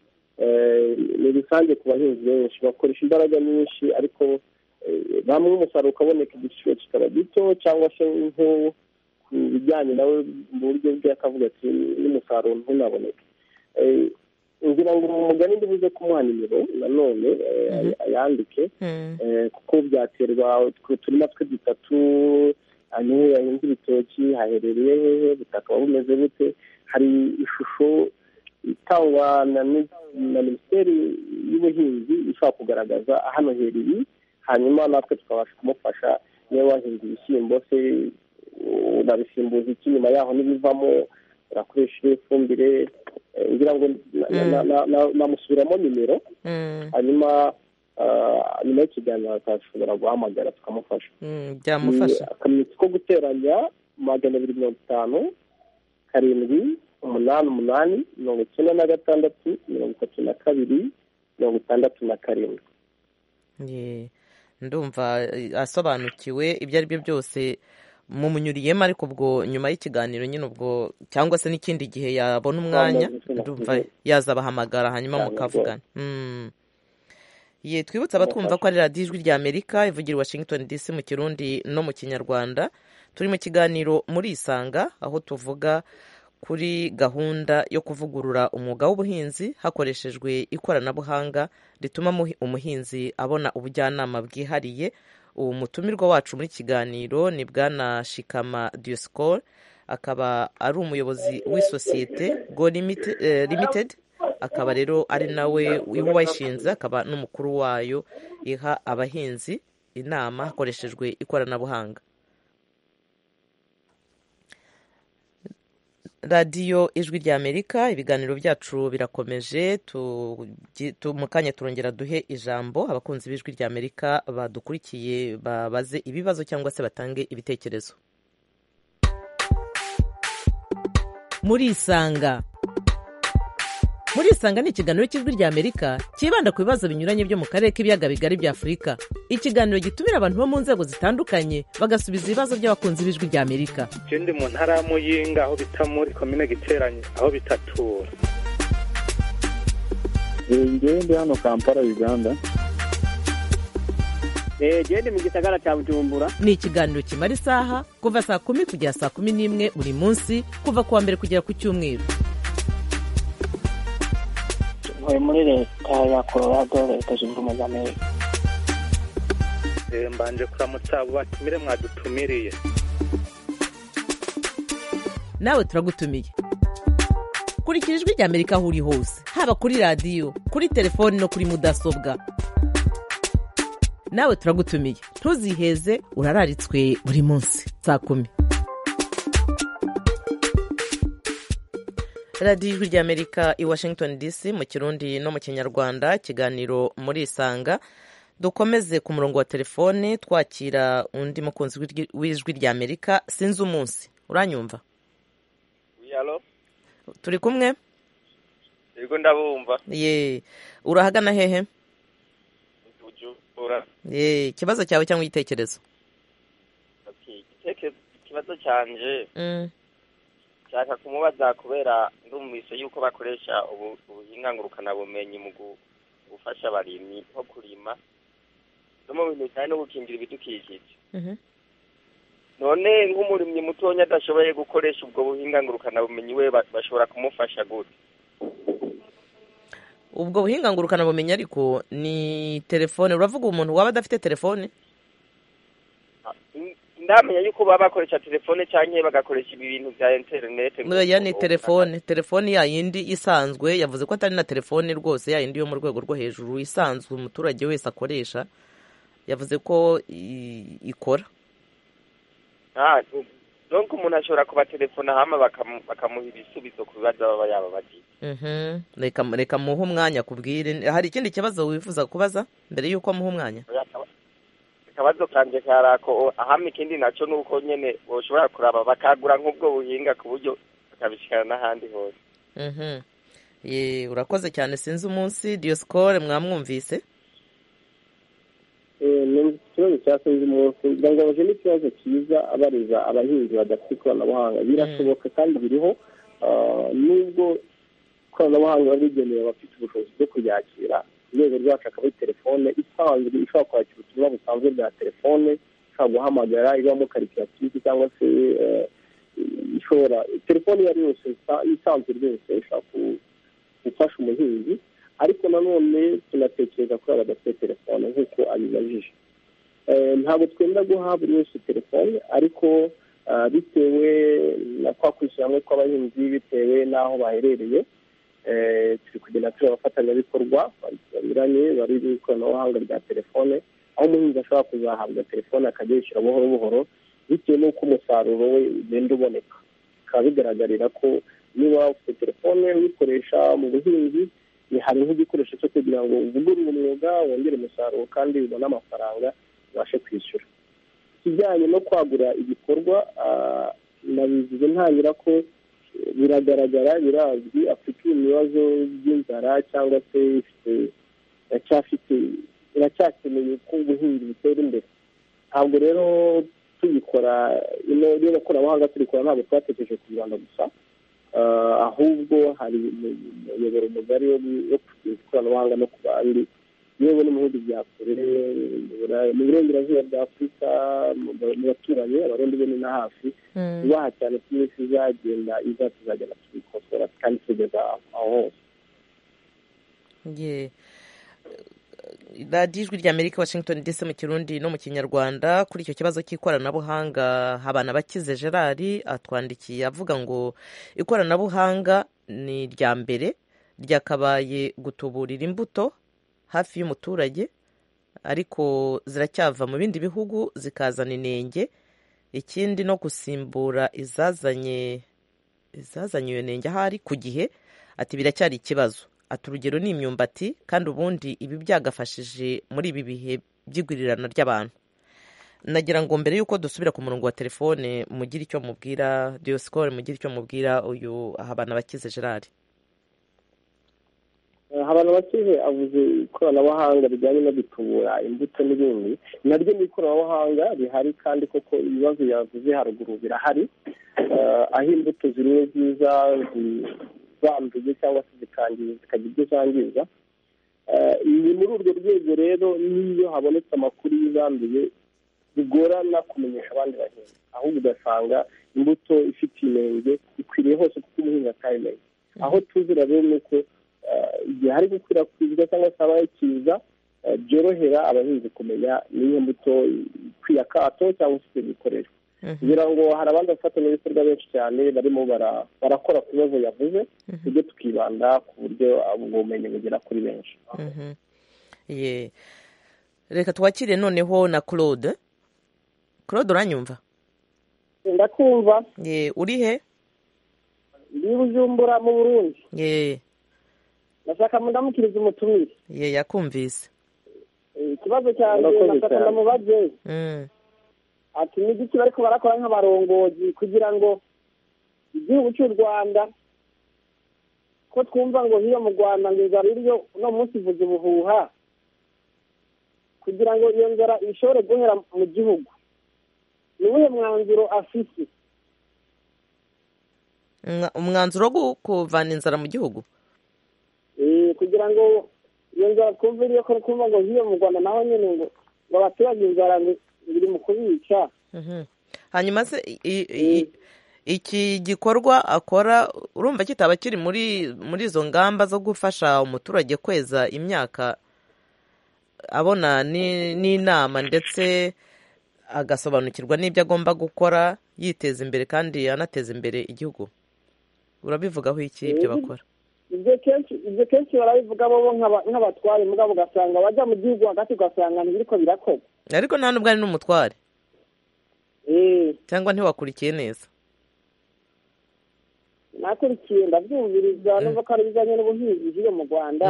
ni rusange ku bahinzi benshi bakoresha imbaraga nyinshi ariko bamwe umusaruro ukaboneka igiciro kikaba gito cyangwa se nko ku bijyanye nawe mu buryo bwe akavuga ati n'umusaruro ntunaboneke ngira ngo umugani ndibuze kumuha nimero nanone yandike kuko byaterwa uturima twe dutatu niho yahinze ibitoki haherereye hehe butaka bumeze bute hari ishusho itangwa na minisiteri y'ubuhinzi ishobora kugaragaza hano hereye hanyuma natwe tukabasha kumufasha niba wahinze ibishyimbo se urabisimbuza iki nyuma yaho n'ibivamo urakoresha ifumbire ngira ngo namusubiramo nimero hanyuma nyuma y'ikiganiro akashobora guhamagara tukamufasha byamufasha Ni akamenyetso ko guteranya magana abiri mirongo itanu karindwi umunani umunani mirongo icyenda na gatandatu mirongo itatu na kabiri mirongo itandatu na karindwi Ye, ndumva eh, asobanukiwe ibyo ari byo byose mumunyuriyemo ariko ubwo nyuma y'ikiganiro nyine ubwo cyangwa se n'ikindi gihe yabona umwanya ndumva yaza abahamagara hanyuma mukavugana Mm. ye twibutse abatwumva ko ari radiyo ijwi rya amerika ivugira i washington dc mu kirundi no mu kinyarwanda turi mu kiganiro muri isanga aho tuvuga kuri gahunda yo kuvugurura umwuga w'ubuhinzi hakoreshejwe ikoranabuhanga rituma muhi- umuhinzi abona ubujyanama bwihariye ubu mutumirwa wacu muri kiganiro ni bwana shikama diyosikoro akaba ari umuyobozi w'isosiyete go Limite- eh, limited akaba rero ari nawe wayishinze akaba n'umukuru wayo iha abahinzi inama hakoreshejwe ikoranabuhanga radiyo ijwi rya amerika ibiganiro byacu birakomeje tugi- tu- mu kanya turongera duhe ijambo abakunzi b'ijwi rya amerika badukurikiye babaze ibibazo cyangwa se batange ibitekerezo muri isanga muri isanga ni ikiganiro cy'ijwi rya amerika cyibanda ku bibazo binyuranye byo mu karere k'ibiyaga bigari bya afurika ikiganiro gitumira abantu bo mu nzego zitandukanye bagasubiza ibibazo by'abakunzi b'ijwi rya amerika ikindi mu ntara ya muyinga aho bita muri komine giteranye aho bita tura njyewe ndi hano kampala uganda genda mu gisagara cya bujumbura ni ikiganiro kimara isaha kuva saa kumi kugera saa kumi n'imwe buri munsi kuva ku wa mbere kugera ku cyumweru ntuye muri leta ya colorado leta zunze ubumwe za amerika Eh, mbanje kuramutsa abo batumire mwadutumiriye nawe turagutumiye kurikira ijwi rya amerika aho uri hose haba kuri radiyo kuri telefoni no kuri mudasobwa nawe turagutumiye ntuziheze urararitswe buri munsi saa kumi radiyo ijwi rya amerika i washington dc mu kirundi no mu kinyarwanda ikiganiro muri isanga dukomeze ku murongo wa telefone twakira undi mukunzi w'ijwi- w'ijwi rya amerika sinzi umunsi uranyumva yalo turi kumwe yego ndabumva ye urahagana hehe bujumbura ye ikibazo cyawe cyangwa igitekerezo Okay, igitekerezo- ikibazo cyanje Mm, nshaka kumubaza kubera ndumvise yuko bakoresha ubu- ubuhinga ngurukanabumenyi mu gu- gufasha abarimyi nko kurima no mu bintu bijyanye no gukingira ibidukikije mhm. none nk'umurimyi mutonya adashoboye gukoresha ubwo buhinga ngurukanabumenyi we ba- bashobora kumufasha gute ubwo buhinga ngurukanabumenyi ariko ni telefone uravuga umuntu waba adafite telefone N- ndamenya yuko baba bakoresha telefone cyangwa bagakoresha ibi bintu bya interinete ya ni telefone telefone ya yindi isanzwe yavuze ko atari na telefone rwose ya yindi yo mu rwego rwo hejuru isanzwe umuturage wese akoresha yavuze ko i- ikora Ah, u- donc umuntu ashobora kubatelefona hama bakamu- bakamuha ibisubizo ku bibazo baba yaba bagize Mhm. reka reka muhe umwanya kubwire hari ikindi kibazo wifuza kubaza mbere y'uko muha umwanya akabazo kanje karako o- ahama ikindi naco ni uko nyene boshobora kuraba bakagura nk'ubwo buhinga ku buryo bakabishikana n'ahandi hose Mhm. Ye, urakoze cyane sinzi umunsi diyosikore mwamwumvise ikibazo cya sinzi umunsi kugira ngo baje n'ikibazo cyiza abariza abahinzi badafite ikoranabuhanga birashoboka kandi biriho Ah, nubwo ikoranabuhanga rigenewe abafite ubushobozi bwo kuyakira ku rwego rwacu akaba ari telefone isanzwe ishobora kwakira ubutumwa busanzwe bwa telefone ishobora guhamagara ibamo karikiratifu cyangwa se eh, ishobora telefone iyo ari yo yose isa- isanzwe rwose ishobora ku- gufasha umuhinzi ariko nanone tunatekereza ko badafite telefone nk'uko abibajije Eh, ntabwo twenda guha buri wese telefone ariko ah, bitewe na kwa kwishyira hamwe kw'abahinzi bitewe n'aho baherereye eh, turi kugenda turi abafatanyabikorwa banyuranye bari mu ikoranabuhanga rya telefone aho umuhinzi ashobora kuzahabwa telefone akajya yishyura buhoro buhoro bitewe n'uko umusaruro we ugenda uboneka bikaba bigaragarira ko niba ufite telefone uyikoresha mu buhinzi hariho igikoresho cyo kugira ngo uvugurure umwuga wongere umusaruro kandi ubone amafaranga ubashe kwishyura ikijyanye no kwagura ibikorwa nabivuze ntangira ko biragaragara birazwi afite ibibazo by'inzara cyangwa se iracyakeneye ko ubuhinzi butera imbere ntabwo rero tuyikora ino koranabuhanga turikora ntabwo twatekereje ku rwanda gusa ahubwo hari umuyoboro mugari wo kugira ikoranabuhanga no ku bandi yewe no mu bihugu bya kure mu burengerazuba bwa afurika mu baturanyi abarundi bo ni na hafi tubaha cyane ko iminsi izagenda iza tuzagenda tubikosora kandi tugeza aho hose radiyo ijwi rya amerika washington dc mu kirundi no mu kinyarwanda kuri icyo kibazo cy'ikoranabuhanga habana bakize gerard atwandikiye avuga ngo ikoranabuhanga ni irya mbere ryakabaye gutuburira imbuto hafi y'umuturage ariko ziracyava mu bindi bihugu zikazana inenge ikindi no gusimbura izazanye izazanye iyo nenge ahari ku gihe ati biracyari ikibazo ati urugero ni imyumbati kandi ubundi ibi byagafashije muri ibi bihe by'igurirana ry'abantu nagira ngo mbere y'uko dusubira ku murongo wa telefone mugire icyo mubwira diyosikoro mugire icyo mubwira uyu ahabana bakize gerard habana bakize avuze ikoranabuhanga rijyanye no gutubura imbuto n'ibindi naryo ni ikoranabuhanga rihari kandi koko ibibazo yavuze haruguru birahari aho imbuto zimwe nziza zanduye cyangwa se zikangiza zikagira ibyo zangiza ni muri urwo rwego rero n'iyo habonetse amakuru y'izanduye bigorana kumenyesha abandi bahinzi ahubwo ugasanga imbuto ifite inenge ikwiriye hose kuko umuhinzi atayimenye aho tuzira rero ni uko igihe hari gukwirakwizwa cyangwa se habaye ikiza byorohera abahinzi kumenya n'iyo mbuto ikwiye akato cyangwa se ikoreshwa kugira ngo hari abandi bafatanyabikorwa benshi cyane barimo barakora ku bibazo yavuze tujye tukibanda ku buryo ubwo bumenyi bugera kuri benshi reka twakire noneho na claude claude uranyumva ndakumva uri he ndi bujumbura mu burundi ndashaka ndamukiriza umutumire ye yakumvise ikibazo cyanjye ndashaka ndamubaze ati ni igiki bariko barakora nk'abarongozi kugira ngo igihugu cy'u rwanda ko twumva ngo hiyo mu rwanda ngo inzara iriyo uno munsi ivuze ubuhuha kugira ngo iyo nzara ishobore guhera mu gihugu ni uwuhe mwanzuro afise umwanzuro wo kuvana inzara mu gihugu kugira ngo iyo nzara twumva iriyo ko twumva ngo hiyo mu rwanda naho nyine ngo abaturage inzara biri mu kubica hanyuma se iki gikorwa akora urumva kitaba kiri muri muri izo ngamba zo gufasha umuturage kweza imyaka abona n'inama ndetse agasobanukirwa n'ibyo agomba gukora yiteza imbere kandi anateza imbere igihugu urabivugaho iki ibyo bakora ibyo kenshi barabivuga bo nk'abatware mugabo ugasanga bajya mu gihugu hagati ugasanga ntibiriko birakorwa ariko nta nubwo ari n'umutware cyangwa ntiwakurikiye neza nakurikiye ndabyumviriza n'uko ari ibijyanye n'ubuhinzi bw'iyo mu rwanda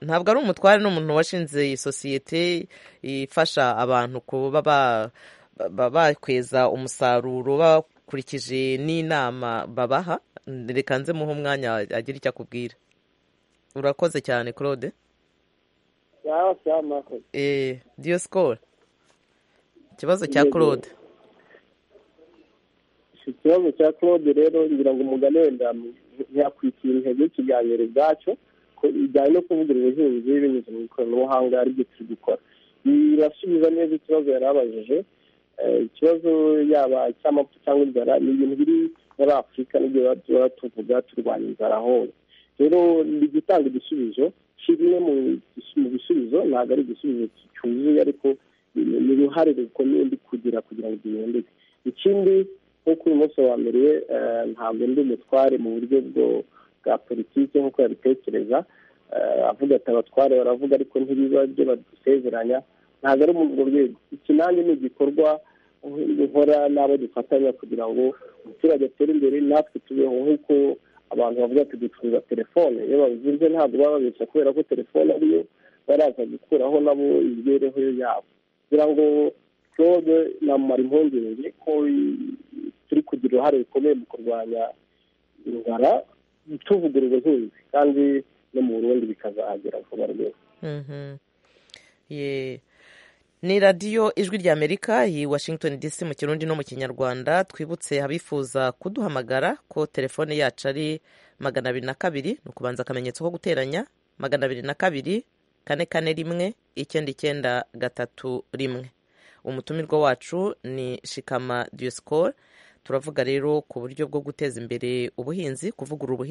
ntabwo ari umutware ni umuntu washinze iyi sosiyete ifasha abantu kuba bakweza umusaruro bakurikije n'inama babaha reka nze muhe umwanya agira icyo akubwira urakoze cyane claude diyo sikoro ikibazo cya claude ikibazo cya claude rero ngira ngo umugani wenda ntiyakwikira intego y'ikiganiro ubwacyo bijyanye no kuvugira ubuhinzi binyuze mu ikoranabuhanga aribyo turi gukora birasubiza neza ikibazo yari abajije ikibazo yaba icy'amapfa cyangwa inzara ni ibintu biri muri afurika n'ibyo tuba tuvuga turwanya inzara hose rero ni gutanga igisubizo kimwe mu bisubizo ntabwo ari igisubizo cyuzuye ariko ni uruhare rukomeye ndi kugira kugira ngo gihinduke ikindi nk'uko uyu munsi wamereye ntabwo ndi umutware mu buryo bwa politiki nk'uko yabitekereza avuga ati abatware baravuga ariko ntibiba byo badusezeranya ntabwo ari muri urwo rwego iki nanjye ni igikorwa nkora n'abo dufatanya kugira ngo umuturage atere imbere natwe tubeho nk'uko abantu bavuga ati ducuruza telefone iyo babizibye ntabwo baba babeshya kubera ko telefone ariyo baraza gukuraho nabo imibereho yabo kugira ngo claude namumara impungenge ko turi kugira uruhare rukomeye mu kurwanya inzara tuvugurura ubuhinzi kandi no mu burundi bikazahagera vuba rwose ni radiyo ijwi rya amerika iyi washington dc mu kirundi no mu kinyarwanda twibutse abifuza kuduhamagara ko telefone yacu ari magana abiri na kabiri ni ukubanza akamenyetso ko guteranya magana abiri na kabiri kane kane rimwe icyenda icyenda gatatu rimwe umutumirwa wacu ni shikama diyosikoro turavuga rero ku buryo bwo guteza imbere ubuhinzi kuvugurura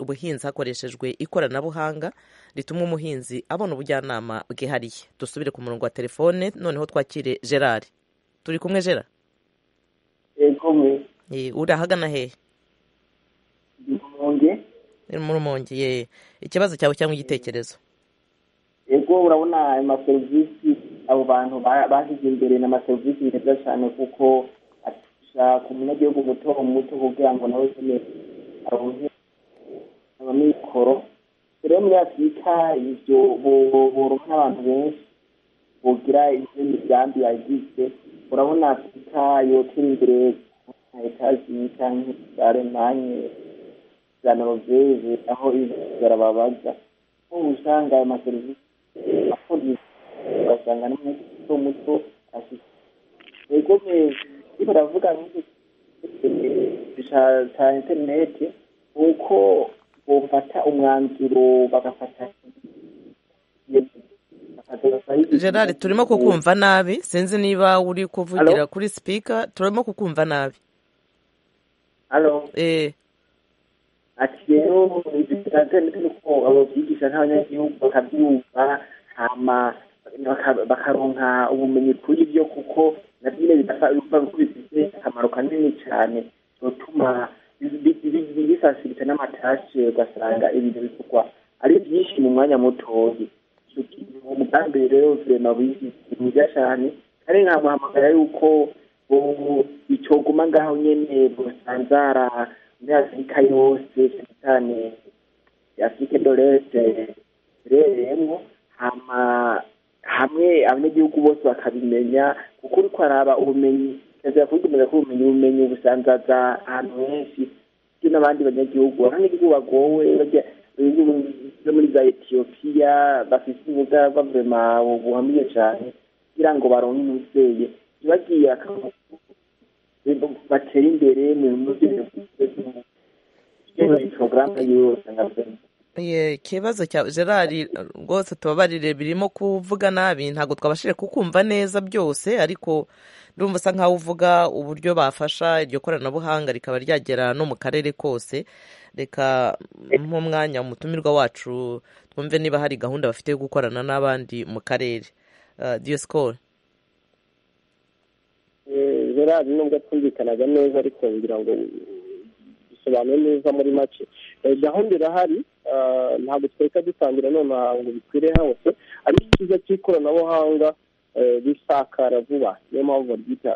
ubuhinzi hakoreshejwe ikoranabuhanga rituma umuhinzi abona ubujyanama bwihariye dusubire ku murongo wa telefone noneho twakire gerard turi kumwe gerard urahagana hehe mu rumonge ikibazo cyawe cyangwa igitekerezo yego urabona ayo maserivisi abo bantu bashyize imbere ni amaserivisi meza cyane kuko gusa ku munyagihugu muto muto kugira ngo nawe nyine abone amikoro rero muri afurika ibyo borora n'abantu benshi bugira ibyo migambi yagize urabona afurika yotera imbere nka etaji cyangwa za alemanye za norvege aho ibizara babaza ubu usanga ayo maserivisi afurika ugasanga n'umunyagihugu muto muto afite yego meza ariko ndavuga za interineti ni uko bafata umwanzuro bagafata gerard turimo kukumva nabi sinzi niba uri kuvugira kuri sipika turimo kukumva nabi ati rero za interineti ni uko abo byigisha nk'abanyagihugu bakabyumva hama bakaronka ubumenyi kuri byo kuko na byo bidapfa bifite akamaro kanini cyane bituma bifasirita n'amatashe ugasanga ibintu bikorwa ari byinshi mu mwanya mutoya umugambi rero vurema wishyize mwiza cyane kandi nkamuhamagara yuko bicoguma ngaho nyine busanzara muri afurika yose cyane cyane afurike dorese rereyemo hama hamwe abanyagihugu bose bakabimenya kuko uri kwaraba ubumenyi perezida yakuye gukomeza ubumenyi ubumenyi busanzaza ahantu henshi ndetse n'abandi banyagihugu abanyagihugu bagowe bajya muri za etiyopiya bafite ubuga bavurema buhamye cyane kugira ngo baronke umubyeyi bagiye batera imbere mu bintu byose porogaramu yose nka perezida ikibazo cya gerard rwose tubabarire birimo kuvuga nabi ntabwo twabashije kukumva neza byose ariko ndumva usa nkaho uvuga uburyo bafasha iryo koranabuhanga rikaba ryagera no mu karere kose reka nk'umwanya umutumirwa wacu twumve niba hari gahunda bafite yo gukorana n'abandi mu karere diyosikoro gerard nubwo atumvikanaga neza ariko kugira ngo bisobanuye neza muri make gahunda irahari ntabwo twereka dutangira nonaha ngo bikwire hose ariko icyiza cy'ikoranabuhanga risakara vuba niyo mpamvu baryita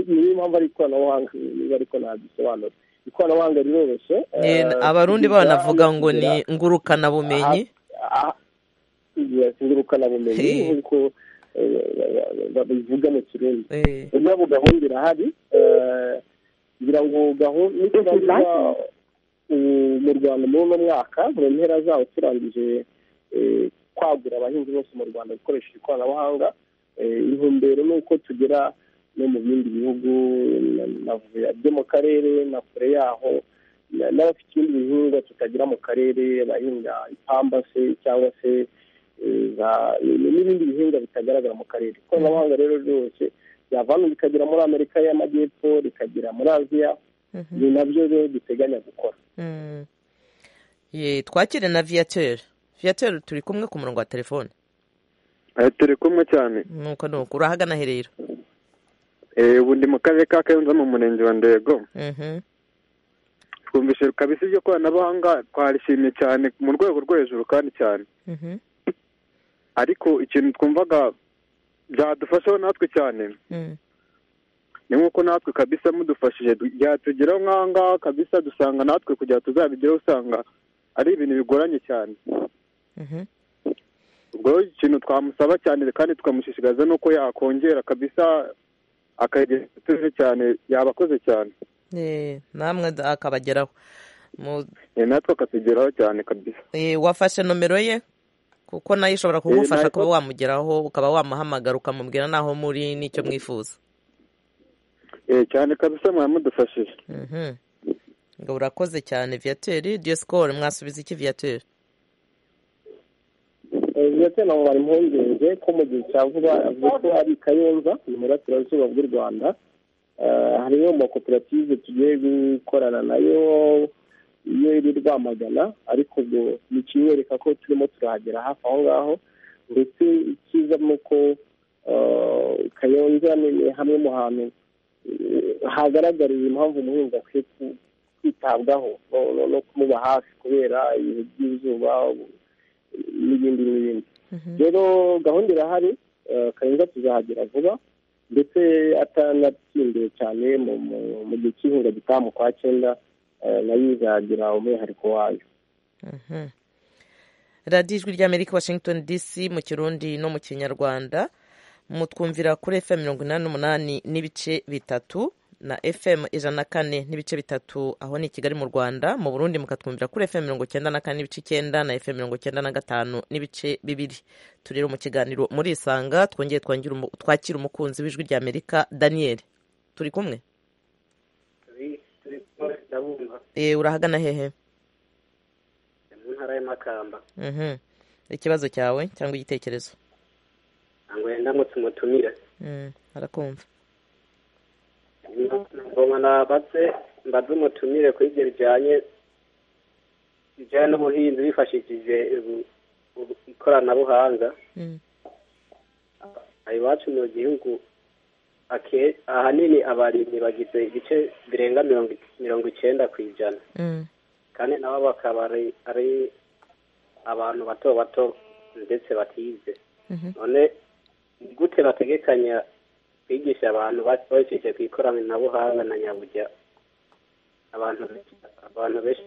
niyo mpamvu ari ikoranabuhanga niba ariko ntabisobanura ikoranabuhanga riroroshye abarundi banavuga ngo ni ngurukanabumenyi ngurukanabumenyi nk'uko babivuga mu kirundi nabo gahunda irahari kugira ngo gahunda mu rwanda muri uno mwaka mu mpera zawo turangije kwagura abahinzi bose mu rwanda gukoresheje ikoranabuhanga intumbero ni uko tugera no mu bindi bihugu byo mu karere na kure yaho n'abafite ibindi bihingwa tutagira mu karere abahinga ipamba se cyangwa se n'ibindi bihingwa bitagaragara mu karere ikoranabuhanga rero ryose ryavana rikagera muri amerika y'amajyepfo rikagera muri aziya ni nabyo rero duteganya gukora twakire na viyateri viyateri turi kumwe ku murongo wa telefone turi kumwe cyane nuko nuko urahagana herero ubu ndi mu karere ka kayonza mu murenge wa ndego twumvise kabisa iryo koranabuhanga twarishimye cyane mu rwego rwo hejuru kandi cyane ariko ikintu twumvaga byadufashaho natwe cyane ni nk'uko natwe kabisa mudufashije byatugeraho nk'aha ngaha kabisa dusanga natwe kugira tuzabigeraho usanga ari ibintu bigoranye cyane ubwo ikintu twamusaba cyane kandi tukamushishikariza ni uko yakongera kabisa akagera atuje cyane yabakoze cyane namwe akabageraho natwe akatugeraho cyane kabisa wafashe nomero ye kuko nayo ishobora kugufasha kuba wamugeraho ukaba wamuhamagara ukamubwira n'aho muri n'icyo mwifuza cyane kabisa muramudufashije ngo urakoze cyane viyateri diyesikoro mwasubiza iki viyateri viyateri ntabwo bari impungenge ko mu gihe cya vuba avuga ko ari kayonza ni burasirazuba bw'u rwanda hariyo mu makoperative tugiye gukorana nayo iyo iri rwamagana ariko ubwo ni ikinyereka ko turimo turahagera hafi aho ngaho ndetse icyiza ni uko kayonza ni hamwe mu hantu hagaragariye impamvu umuhinzi akwiye kwitabwaho no kumuba hafi kubera ibihe by'izuba n'ibindi n'ibindi rero gahunda irahari kayonza tuzahagera vuba ndetse atanatsindiwe cyane mu gihe cy'ihinga gitaha mu kwa cyenda nayo izagira umwihariko wayo radiyo ijwi ry'amerika washington dc mu kirundi no mu kinyarwanda mutwumvira kuri fm mirongo inani n'umunani n'ibice bitatu na fm ijana na kane n'ibice bitatu aho ni i kigali mu rwanda mu burundi mukatwumvira kuri fm mirongo icyenda na kane n'ibice icyenda na fm mirongo icyenda na gatanu n'ibice bibiri turero mu kiganiro muri isanga twongeye twakira umukunzi w'ijwi ry'amerika daniel turi kumwe urahagana hehe mu ntara y'amakamba ikibazo cyawe cyangwa igitekerezo ntabwo ndamutse umutumire arakumva ngoma nabatse mbaze umutumire kuri ibyo bijyanye bijyanye n'ubuhinzi bifashishije ikoranabuhanga iwacu mu gihugu ahanini abarimyi bagize ibice birenga mirongo icyenda ku ijana kandi nabo bakaba ari abantu bato bato ndetse batize none gute bategekanya kwigisha abantu bakoresheje ku ikoranabuhanga na nyabujya abantu benshi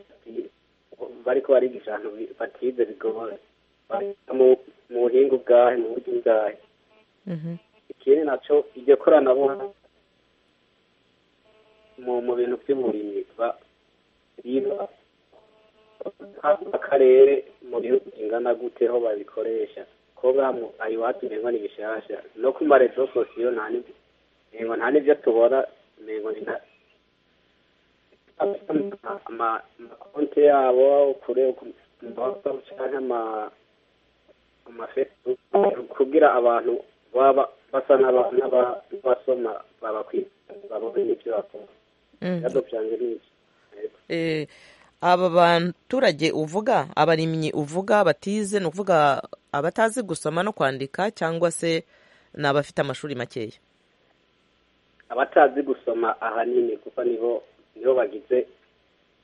bari ko barigisha abantu batize bigoye mu buhinga ubwahe mu buryo ubwahe ikindi nacyo iryo koranabuhanga mu bintu by'uburimyi riba akarere mu bihugu bingana gute ho babikoresha ko bwamu iwacu ntengo ni bishyashya no ku marezo sosiyo ntengo nta n'ibyo tubona ntengo ni nta amakonti yabo kure cyangwa amafesibuku kugira abantu baba basa n'abasoma babona ibyo bakora byaducanye n'ibyo aba baturage uvuga abarimyi uvuga batize ni ukuvuga abatazi gusoma no kwandika cyangwa se ni abafite amashuri makeya abatazi gusoma ahanini kuko nibo nibo bagize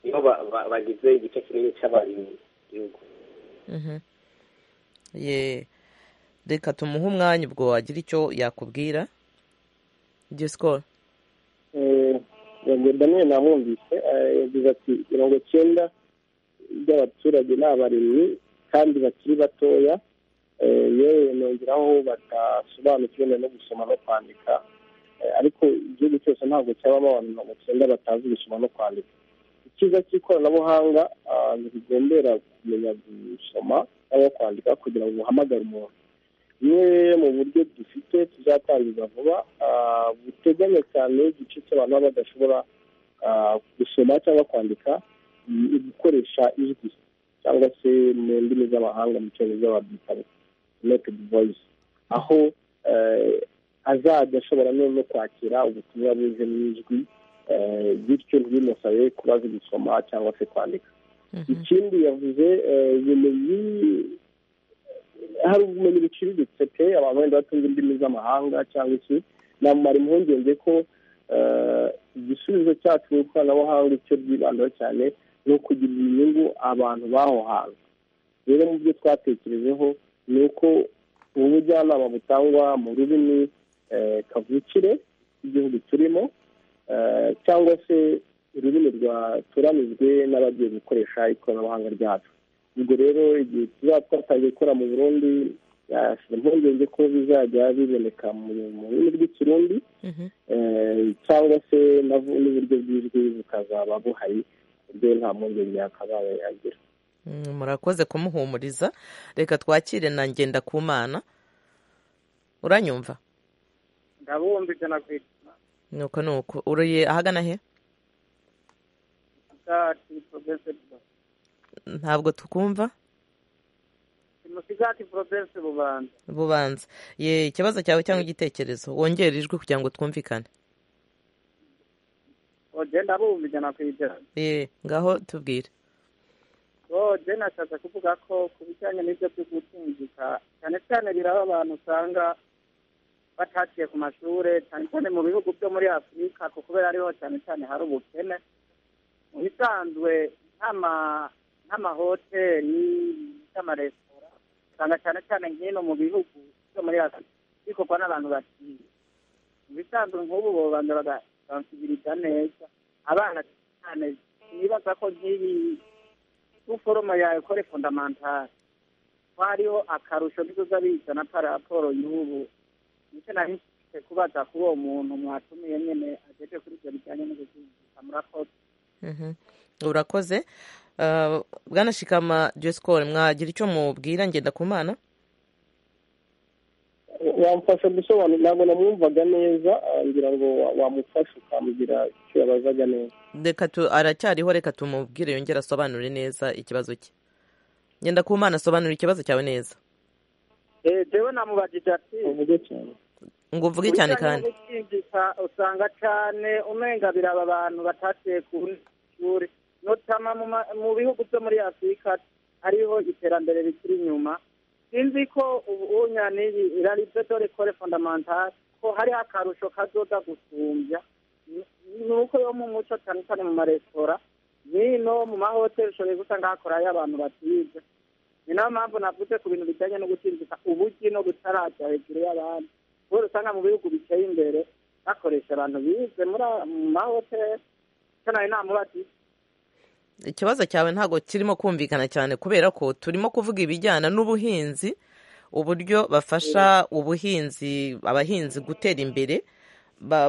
nibo bagize igice kinini cy'abarimyi mu gihugu reka tumuhe umwanya ubwo wagira icyo yakubwira disikoro daniel namwumvise yagize ati mirongo icyenda by'abaturage ni abarimyi kandi bakiri batoya yewe nongeraho badasobanukiwe no gusoma no kwandika ariko igihugu cyose ntabwo cyabamo abantu mirongo icyenda batazi gusoma no kwandika icyiza cy'ikoranabuhanga ntibigendera kumenya gusoma cyangwa kwandika kugira ngo uhamagare umuntu bimwe mu buryo dufite tuzatangiza vuba buteganya cyane igice cy'abantu baba badashobora gusoma cyangwa kwandika gukoresha ijwi cyangwa se mu ndimi z'amahanga mu cyongereza babyita metodi voyice aho azajya ashobora no kwakira ubutumwa buze mu ijwi bityo ntibimusabe kuba azi gusoma cyangwa se kwandika ikindi yavuze ibintu hari ubumenyi buciriritse pe abantu wenda batunze indimi z'amahanga cyangwa iki namara impungenge ko igisubizo cyacu mu ikoranabuhanga icyo byibandaho cyane ni ukugirira inyungu abantu b'aho hantu rero mu byo twatekerejeho ni uko ubujyanama butangwa mu rurimi kavukire igihugu turimo cyangwa se ururimi rwaturanijwe n'abagiye gukoresha ikoranabuhanga ryacu ubwo rero igihe tuzaba twatangiye gukora mu burundi yashyira impungenge ko bizajya biboneka mu rurimi rw'ikirundi cyangwa se n'uburyo bw'ijwi bukazaba buhari ku buryo nta mpungenge yakabaye yagira murakoze kumuhumuriza reka twakire na ngenda ku mana uranyumva ndabumva ijana ku ijana nuko nuko uruye ahagana he musigati porovense ntabwo tukumva musigati porovense bubanza bubanza ye ikibazo cyawe cyangwa igitekerezo wongere ijwi kugira ngo twumvikane ogenda bumva ijana ku ijana ye ngaho tubwire oje nashatse kuvuga ko ku bijyanye n'ibyo byo gutunjika cyane cyane biraba abantu usanga bataciye ku mashuri cyane cyane mu bihugu byo muri afurika ko kubera ariho cyane cyane hari ubukene mu bisanzwe nk'amahoteli n'amaresitora usanga cyane cyane nk'ino mu bihugu byo muri afurika bikorwa n'abantu baciye mu bisanzwe nk'ubu bobanza bagasansibiriza neza abana cyane nibaza ko nk'ibi foroma yawe kore fondamantare ko hariho akarusho bizoza bizana paraporo y'ubu ndetse nari nshyize kubaza kuri uwo muntu mwatumiye nyine agejeje kuri ibyo bijyanye n'ubuzima murakoze urakoze bwana shikama diyosikoro mwagira icyo mubwira ngenda ku mana wamufasha gusobanura ntabwo namwumvaga neza ngira ngo wamufasha ukamugira icyo yabazaga neza reka tu aracyariho reka tumubwire yongere asobanure neza ikibazo cye ngenda ku mana asobanura ikibazo cyawe neza jewe namubajije ati uvuge cyane ngo uvuge cyane kandi gukinjika usanga cyane umenga biraba abantu batatiye ku ishuri notama mu bihugu byo muri afurika hariho iterambere rikiri inyuma sinzi ko ubu nyaniyi iraribyo dore kore fondamantare ko hariho akarusho kazoza gusumbya ni uko yo mu muco cyane cyane mu maresitora n'ino mu mahoteli ushoboye gusanga hakorayo abantu batiga ni nayo mpamvu navuze ku bintu bijyanye no gutsinzika ubugi no gutarajya hejuru y'abandi kubera usanga mu bihugu biteye imbere bakoresha abantu bize muri mu mahoteli icyo nawe namubatiye ikibazo cyawe ntabwo kirimo kumvikana cyane kubera ko turimo kuvuga ibijyana n'ubuhinzi uburyo bafasha ubuhinzi abahinzi gutera imbere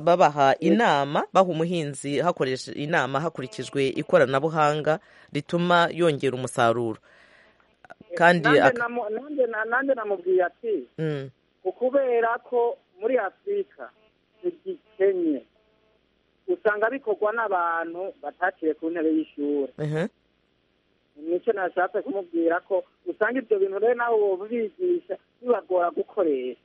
babaha inama baha umuhinzi hakoresha inama hakurikijwe ikoranabuhanga rituma yongera umusaruro kandi nanjye namubwiye ati kubera ko muri afurika ntigikenye usanga bikorwa n'abantu bataciye ku ntebe y'ishuri nicyo nashatse kumubwira ko usanga ibyo bintu rero nawe bibigisha bibagora gukoresha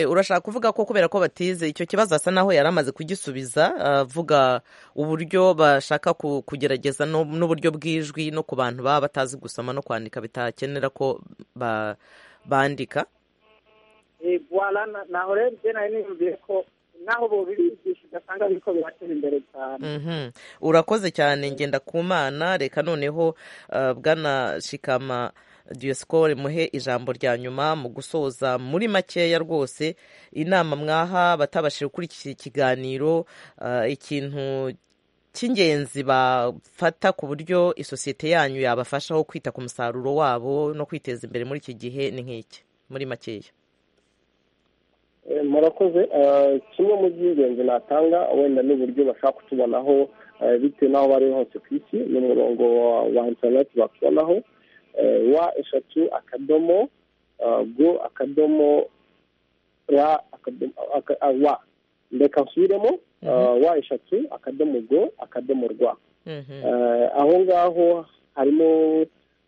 urashaka kuvuga ko kubera ko batize icyo kibazo asa naho yari amaze kugisubiza avuga uburyo bashaka kugerageza n'uburyo bw'ijwi no ku bantu baba batazi gusoma no kwandika bitakenera ko bandika naho rero ibyo nayo niyumviye ko naho bubibigisha ugasanga ariko biratera imbere cyane urakoze cyane ngenda ku mana reka noneho bwana shikama diyosikore muhe ijambo rya nyuma mu gusoza muri makeya rwose inama mwaha batabashije gukurikira ikiganiro ikintu cy'ingenzi bafata ku buryo isosiyete yanyu yabafashaho kwita ku musaruro wabo no kwiteza imbere muri iki gihe ni nk'iki muri makeya murakoze kimwe mu by'ingenzi natanga wenda n'uburyo bashaka kutubonaho bitewe n'aho bari hose ku isi ni umurongo wa interineti bakubonaho wa eshatu akadomo go akadomo ra wa reka nsubiremo wa eshatu akadomo go akadomo rwa aho ngaho harimo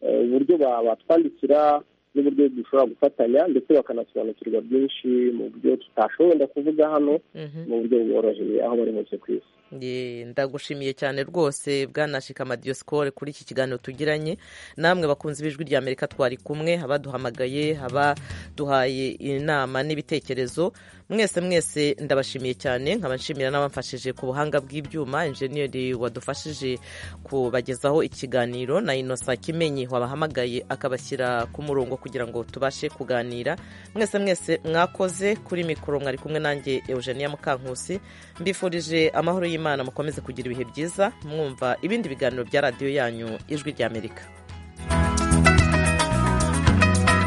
uburyo batwandikira n'uburyo dushobora gufatanya ndetse bakanasobanukirwa byinshi mu buryo tutashoboye wenda kuvuga hano mu buryo bworoheye aho bari hose ku isi ndagushimiye cyane rwose bwanashika amadiyosiporo kuri iki kiganiro tugiranye namwe bakunze b'ijwi rya amerika twari kumwe abaduhamagaye abaduhaye inama n'ibitekerezo mwese mwese ndabashimiye cyane nkaba nshimira n'abamfashije ku buhanga bw'ibyuma injeniyeri wadufashije kubagezaho ikiganiro na inosa kimenyi wabahamagaye akabashyira ku murongo kugira ngo tubashe kuganira mwese mwese mwakoze kuri mikoro mwari kumwe nanjye eugenia mukankusi mbifurije amahoro y'imana mukomeze kugira ibihe byiza mwumva ibindi biganiro bya radiyo yanyu ijwi ry'amerika